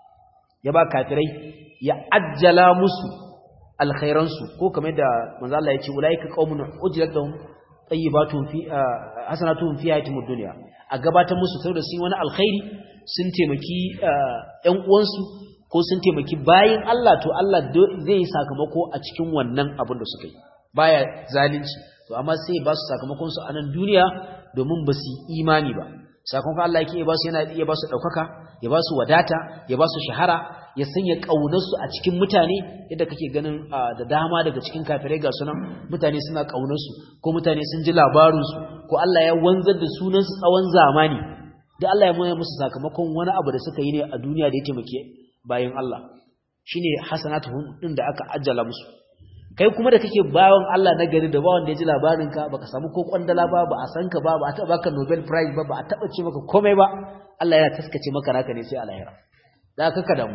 ya ba kafirai ya ajjala musu alkhairansu ko kamar da manzo Allah ya ce ulaika qaumun ujrat lahum tayyibatun fi hasanatun fi hayatid dunya a gabatar musu saboda sun wani alkhairi sun taimaki ƴan uwansu ko sun taimaki bayin Allah to Allah zai yi sakamako a cikin wannan abin da suka yi baya zalunci to amma sai ba su sakamakon su a nan duniya domin ba su imani ba sakamakon Allah yake ba su yana iya ba su daukaka ya ba su wadata ya ba su shahara ya sanya ƙaunarsu a cikin mutane yadda kake ganin da dama daga cikin kafirai ga sunan mutane suna ƙaunarsu ko mutane sun ji labarinsu ko Allah ya wanzar da sunansu tsawon zamani da Allah ya moya musu sakamakon wani abu da suka yi ne a duniya da ya taimake bayan Allah shine hasanatuhum din da aka ajjala musu kai kuma da kake bawan Allah na gari da ba wanda ya ji labarinka baka samu ko kwandala ba ba a san ka ba ba a taɓa baka Nobel Prize ba ba a taɓa ce maka komai ba Allah yana taskace maka naka ne sai a lahira da ka damu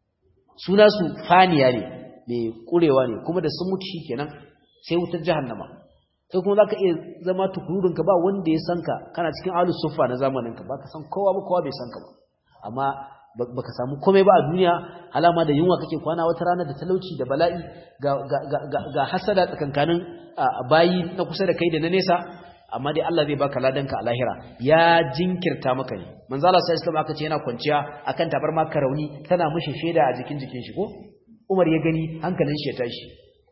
suna su faniya ne mai kurewa ne kuma da sun mutu shikenan sai wutar jahannama kai kuma zaka iya zama tukurudin ka ba wanda ya san ka kana cikin ahlus suffa na zamanin ka baka san kowa ba kowa bai san ka ba amma baka samu komai ba a duniya alama da yunwa kake kwana wata rana da talauci da bala'i ga ga ga, ga hasada tsakankanin bayi na kusa da kai da na nesa amma dai Allah zai baka ladanka a lahira ya jinkirta maka ne manzo Allah sai Islam aka ce yana kwanciya akan tabarma karauni tana mishi sheda a jikin jikin shi ko Umar ya gani hankalin shi ya tashi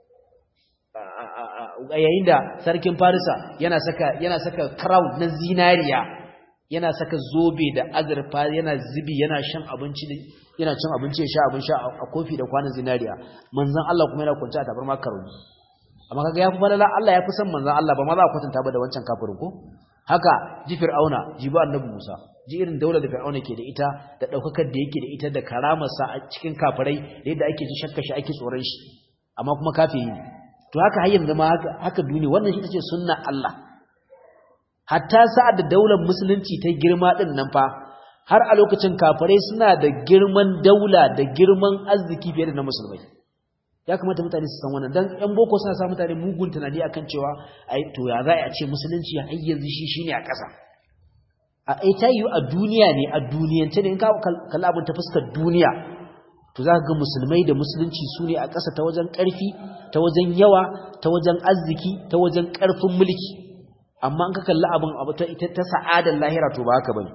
yayin da sarkin Farisa yana saka yana saka crown na zinariya yana saka zobe da azurfa yana zubi yana shan abinci yana cin abinci ya sha abin sha a kofi da kwanan zinariya manzon Allah kuma yana kwanciya a tabarma karauni amma kaga yafi falala Allah yafi san manzon Allah ba ma za a kwatanta ba da wancan kafirin ko haka ji fir'auna ji ba annabi Musa ji irin daular da fir'auna ke da ita da daukakar da yake da ita da karamar sa a cikin kafirai da yadda ake ji shakka shi ake tsoron shi amma kuma kafiri ne to haka har yanzu ma haka haka duniya wannan shi tace sunna Allah hatta sa'ad da daular musulunci ta girma din nan fa har a lokacin kafirai suna da girman daula da girman arziki fiye da na musulmai ya kamata mutane su san wannan dan yan boko suna sa mutane mugun tunani akan cewa ai to ya za a ce musulunci har yanzu shi shine a ƙasa a ai ta yi a duniya ne a duniyance ne in ka kalla abin ta fuskar duniya to za ka ga musulmai da musulunci su ne a ƙasa ta wajen ƙarfi ta wajen yawa ta wajen arziki ta wajen ƙarfin mulki amma in ka kalla abin abu ta ita ta sa'adar lahira to ba haka bane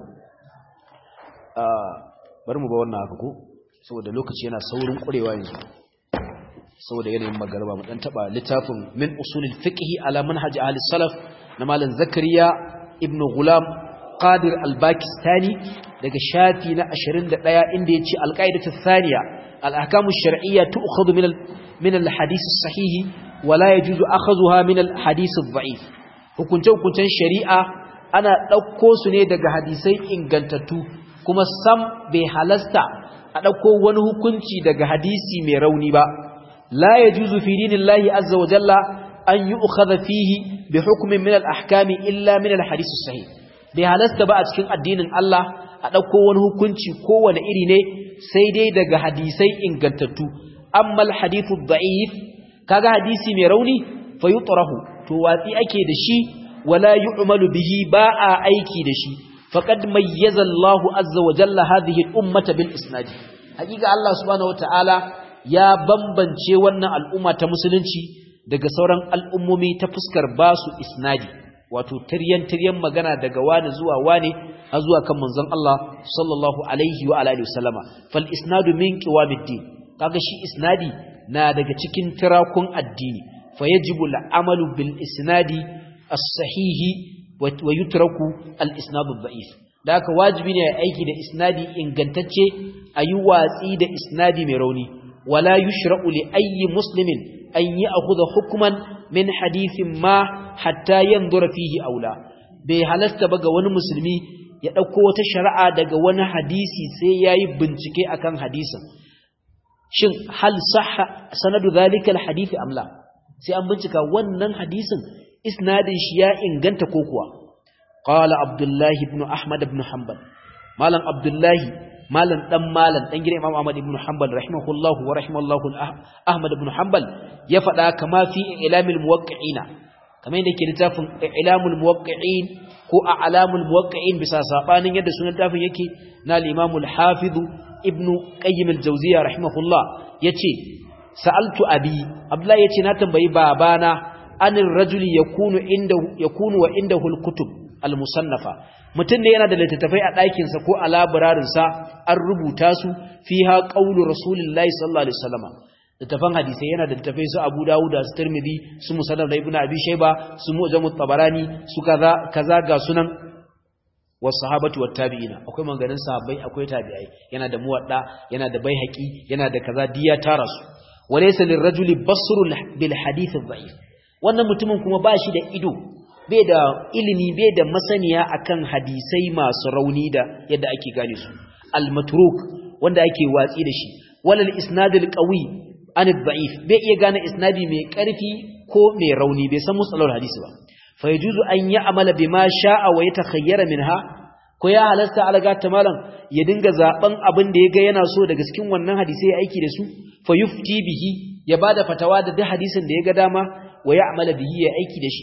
bari mu ba wannan haka ko saboda lokaci yana saurin ƙurewa yanzu saboda yanayin magarba mu dan taba littafin min usulil fiqh ala manhaj ahli salaf na malam zakariya ibn gulam qadir al-bakistani daga shafi na 21 inda yace al-qaidatu thaniya al-ahkamu ash-shar'iyya tu'khadhu min min al-hadith as-sahih wa la yajuzu akhadhuha min al-hadith ad-da'if hukunce hukuncen shari'a ana dauko su ne daga hadisai ingantattu kuma sam bai halasta a dauko wani hukunci daga hadisi mai rauni ba لا يجوز في دين الله عز وجل أن يؤخذ فيه بحكم من الأحكام إلا من الحديث الصحيح بهالست بقى cikin addinin Allah a dauko wani hukunci kowane iri ne sai dai daga hadisai ingantattu amma alhadithu da'if kaga hadisi mai rauni fa yutrahu to watsi ake da shi wala yu'malu bihi ba a aiki da shi faqad mayyaza Allahu azza wa jalla hadhihi al-ummata bil isnad hakika Allah subhanahu wa ta'ala ya bambance wannan al'umma ta musulunci daga sauran al'ummomi ta fuskar ba su isnadi wato tiryan-tiryan magana daga wani zuwa wani har zuwa kan manzon Allah sallallahu alaihi wa alihi wasallama fal isnadu min qiwamiddin kaga shi isnadi na daga cikin tirakun addini fa yajibu al'amalu bil isnadi as-sahihi wa yutraku al-isnadu ad-da'if da haka wajibi ne aiki da isnadi ingantacce ayi watsi da isnadi mai rauni ولا يشرع لأي مسلم أن يأخذ حكما من حديث ما حتى ينظر فيه أولا بهلست بقى ون مسلمي يأكو وتشرع دقى ون حديثي سيأي بنتكي أكان حديثا شن هل صح سند ذلك الحديث أم لا سيأم بنتكا ونن حديثا إسناد شياء انغنت كوكوا قال عبد الله بن أحمد بن حنبل مالا عبد الله malam dan malam dan gidan Imam Ahmad ibn Hanbal rahimahullahu wa rahimallahu Ahmad ibn Hanbal ya faɗa kama fi ilamil muwaqqi'ina kamar yadda ke littafin ilamul muwaqqi'in ko a'lamul muwaqqi'in bisa sabanin yadda sunan tafin yake na al-Imam al-Hafiz ibn Qayyim al-Jawziyya rahimahullah yace sa'altu abi Abdullah yace na tambayi babana anir rajuli yakunu inda yakunu wa indahu al-kutub al-musannafa mutum ne yana da littattafai a ɗakinsa ko a labararinsa an rubuta su fi ha ƙaunu rasulullahi sallallahu alaihi wasallama littafan hadisai yana da littafai su abu dawuda su tirmidhi su musannaf da ibnu abi shayba su mu'jamu tabarani su kaza kaza ga sunan was sahabatu wat tabi'ina akwai manganin sahabbai akwai tabi'ai yana da muwadda yana da baihaqi yana da kaza diya tara su walaysa lirrajuli basrul bil hadith adh wannan mutumin kuma ba shi da ido bai da ilimi bai da masaniya akan hadisai masu rauni da yadda ake gane su al-matruk wanda ake watsi da shi walal isnadul qawi an ad-da'if bai iya gane isnadi mai karfi ko mai rauni bai san musallar hadisi ba fa yajuzu an ya'mala bima sha'a wa yatakhayyara minha ko ya halasta alaga ta malam ya dinga zaben abin da yaga yana so daga cikin wannan hadisi ya aiki da su fa yufti bihi ya bada fatawa da duk hadisin da yaga dama wa ya'mala bihi ya aiki da shi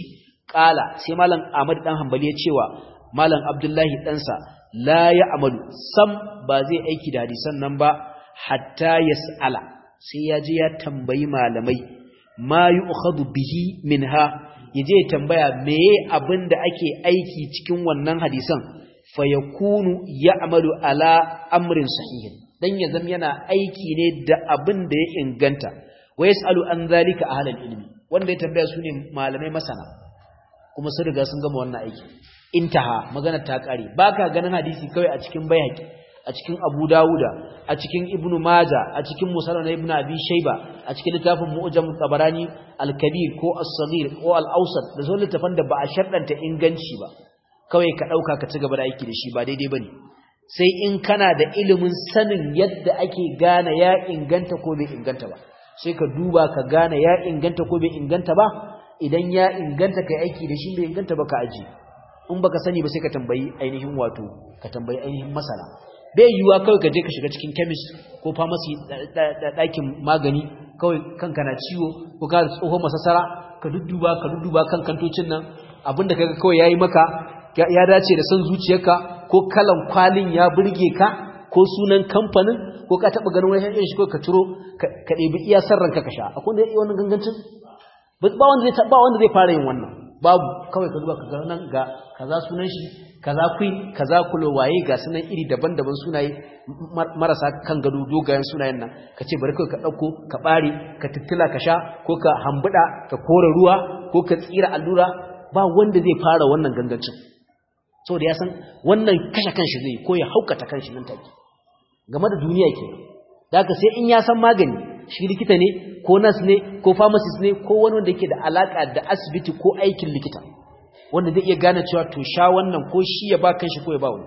qala sai malam Ahmad dan Hanbali ya cewa malam Abdullahi ɗansa la ya amalu sam ba zai aiki da hadisan nan ba hatta yas'ala sai ya je ya tambayi malamai ma yu'khadhu bihi minha yaje ya tambaya meye abin da ake aiki cikin wannan hadisan fa yakunu ya'malu ala amrin sahihin dan ya zama yana aiki ne da abin da ya inganta wa yasalu an zalika ahlul ilmi wanda ya tambaya su ne malamai masana kuma sun riga sun gama wannan aiki intaha magana ta kare baka ganin hadisi kawai a cikin bayhaqi a cikin Abu Dawuda a cikin Ibn Majah a cikin Musannad Ibn Abi Shayba a cikin littafin Mu'jam Tabarani Al-Kabir ko As-Saghir ko Al-Awsat da sauran littafan da ba a sharɗanta inganci ba kawai ka dauka ka ci gaba da aiki da shi ba daidai bane sai in kana da ilimin sanin yadda ake gane ya inganta ko bai inganta ba sai ka duba ka gane ya inganta ko bai inganta ba idan ya inganta kai aiki da shi bai inganta ba ka aji in baka sani ba sai ka tambayi ainihin wato ka tambayi ainihin masana bai yiwuwa kawai ka je ka shiga cikin chemist ko pharmacy ɗakin magani kawai kanka na ciwo ko ka tsohon masasara ka dudduba ka dudduba kan kantocin nan abinda kaga kawai yayi maka ya dace da son zuciyarka ko kalan kwalin ya burge ka ko sunan kamfanin ko ka taba ganin wani yan shi ko ka ciro ka ɗebi iya san ranka ka sha akwai wanda ya yi wannan gangancin ba wanda zai ba wanda zai fara yin wannan babu kawai ka duba ka ga nan ga kaza sunan shi kaza queen kaza kulo waye ga sunan iri daban-daban sunaye marasa kan gado dogayen sunayen nan ka ce bari ka dauko ka bare ka tittila ka sha ko ka hambuda ka kore ruwa ko ka tsira allura ba wanda zai fara wannan gangancin saboda ya san wannan kashe kanshi zai ko ya haukata kanshi nan take game da duniya ke da haka sai in ya san magani shi likita ne ko nas ne ko pharmacist ne ko wani wanda yake da alaka da asibiti ko aikin likita wanda zai iya gane cewa to sha wannan ko shi ya ba kanshi ko ya ba wani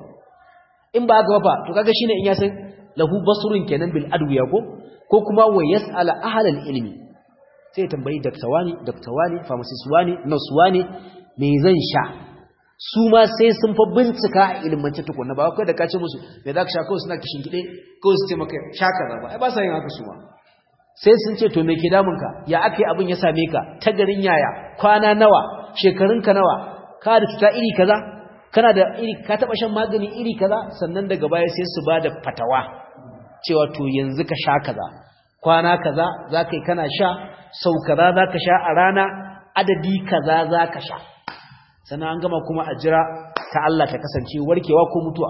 in ba haka ba to kaga shine in ya san lahu basrun kenan bil adwiya ko ko kuma wa yas'ala ahlal ilmi sai tambayi doctor wani doctor wani pharmacist wani nurse wani me zan sha su ma sai sun fa bincika a ilmance tukunna ba kai da ka ce musu me za ka sha kawai suna kishin gide kawai su ce maka sha kaza ba ai ba sa yin haka su ma sai sun ce to me ke damunka ya aka yi abin ya same ka ta garin yaya kwana nawa shekarunka nawa ka da cuta iri kaza kana da iri ka taba shan magani iri kaza sannan daga baya sai su ba da fatawa cewa to yanzu ka sha kaza kwana kaza za ka yi kana sha sau kaza za ka sha a rana adadi kaza za ka sha sannan an gama kuma a jira ta Allah ta kasance warkewa ko mutuwa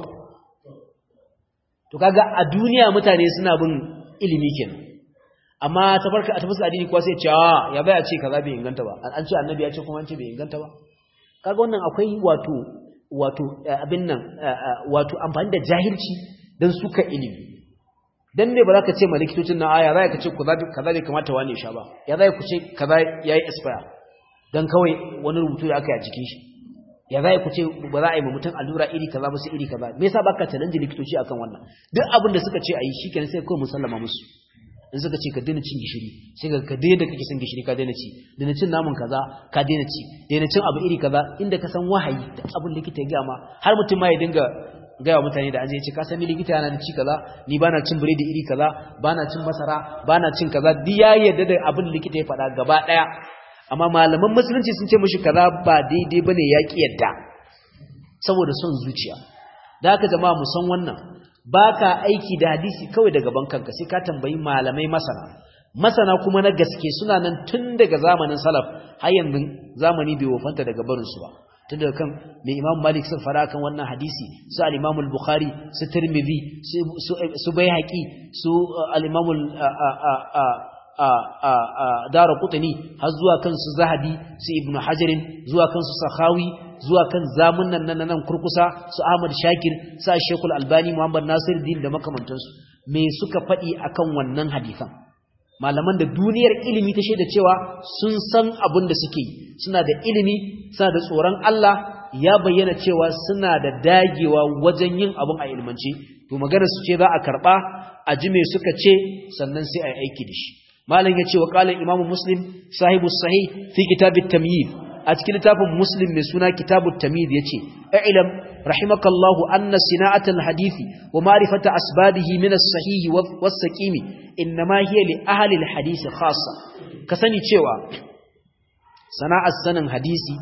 to kaga a duniya mutane suna bin ilimi kenan amma ta farka a tafsir addini kuwa sai ce a ya bai a ce kaza bai inganta ba an ce annabi ya ce kuma an ce bai inganta ba kaga wannan akwai wato wato abin nan wato amfani da jahilci dan suka ilimi dan me ba za ka ce ma likitocin na aya za ka ce kaza bai kamata wani sha ba ya za ku ce kaza yayi expire dan kawai wani rubutu da aka yi a jikin shi ya za ku ce ba za a yi ma mutum allura iri kaza ba sai iri kaza me yasa baka challenge likitoci akan wannan duk abin da suka ce a yi shikenan sai kawai musallama musu in suka ce ka daina cin gishiri sai ka ka daina kake cin gishiri ka daina ci daina cin naman kaza ka daina ci daina cin abu iri kaza inda ka san wahayi da abin likita ya gama har mutum ma ya dinga gaya mutane da an je ce ka san likita yana da ci kaza ni bana cin biredi iri kaza bana cin masara bana cin kaza duk ya yarda da abin likita ya faɗa gaba ɗaya amma malaman musulunci sun ce mishi kaza ba daidai bane ya ki yadda saboda son zuciya da haka jama'a mu san wannan baka aiki da hadisi kawai daga bankanka sai ka tambayi malamai masana masana kuma na gaske suna nan tun daga zamanin salaf har yanzu zamani bai wofanta daga barin su ba tun daga kan mai imam malik sun fara kan wannan hadisi su al-imam al-bukhari su tirmidhi su baihaqi su al-imam dara kutani har zuwa kan su zahabi su ibnu hajarin zuwa kan su sahawi zuwa kan zamunan nan nan kurkusa su ahmad shakir su shekul albani muhammad nasir din da makamantansu me suka faɗi akan wannan hadisan malaman da duniyar ilimi ta shaida cewa sun san abin da suke suna da ilimi suna da tsoron Allah ya bayyana cewa suna da dagewa wajen yin abin a ilmance to magana su ce za a karba a ji me suka ce sannan sai a yi aiki da shi malam yace wa qala imam muslim sahibu sahih fi kitab at-tamyiz a cikin littafin muslim mai suna kitab at-tamyiz yace i'lam rahimakallahu anna sina'at al-hadith wa ma'rifata asbabihi min as-sahih was-saqimi inma hiya li ahli al-hadith khassa ka sani cewa sana'ar sanin hadisi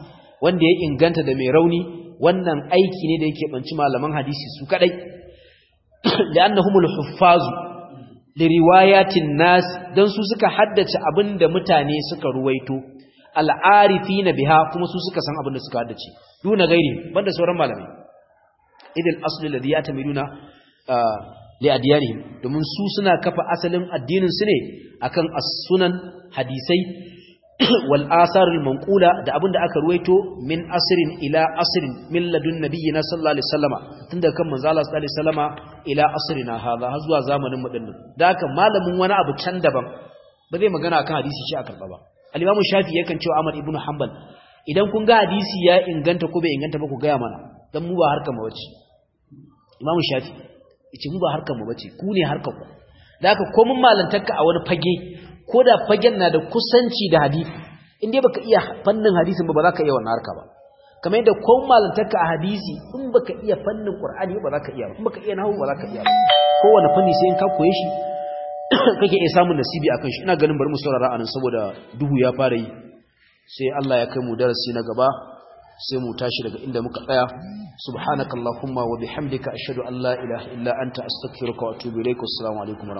wanda ya inganta da mai rauni wannan aiki ne da yake banci malaman hadisi su kadai li'annahumul huffazu li riwayatin nas dan su suka haddace abinda mutane suka ruwaito al'arifina biha kuma su suka san abinda suka haddace duna gairi banda sauran malamai idil asli ladhi yatamiduna li adyanihim domin su suna kafa asalin addinin su ne akan as-sunan hadisai wal asarul manqula da abinda aka ruwaito min asrin ila asrin min ladun nabiyina sallallahu alaihi wasallama tunda kan manzo Allah sallallahu alaihi wasallama ila asrina hadha har zuwa zamanin mu dinnan da haka malamin wani abu can daban ba zai magana akan hadisi shi a karba ba al-imam shafi yakan cewa Ahmad ibn Hanbal idan kun ga hadisi ya inganta ko bai inganta ba ku gaya mana dan mu ba harkar mu bace imam shafi yace mu ba harkar mu bace ku ne harkar ku da haka ko mun malantarka a wani fage ko da fagen na da kusanci da hadisi in dai baka iya fannin hadisin ba ba za ka iya wannan harka ba kamar yadda ko malantarka a hadisi in baka iya fannin qur'ani ba za ka iya ba in baka iya nahwu ba za ka iya ba kowane fanni sai in ka koye shi kake iya samun nasibi akan shi ina ganin bari mu saurara anan saboda duhu ya fara yi sai Allah ya kai mu darasi na gaba sai mu tashi daga inda muka tsaya subhanakallahumma wa bihamdika ashhadu an la ilaha illa anta astaghfiruka wa atubu ilaik assalamu alaikum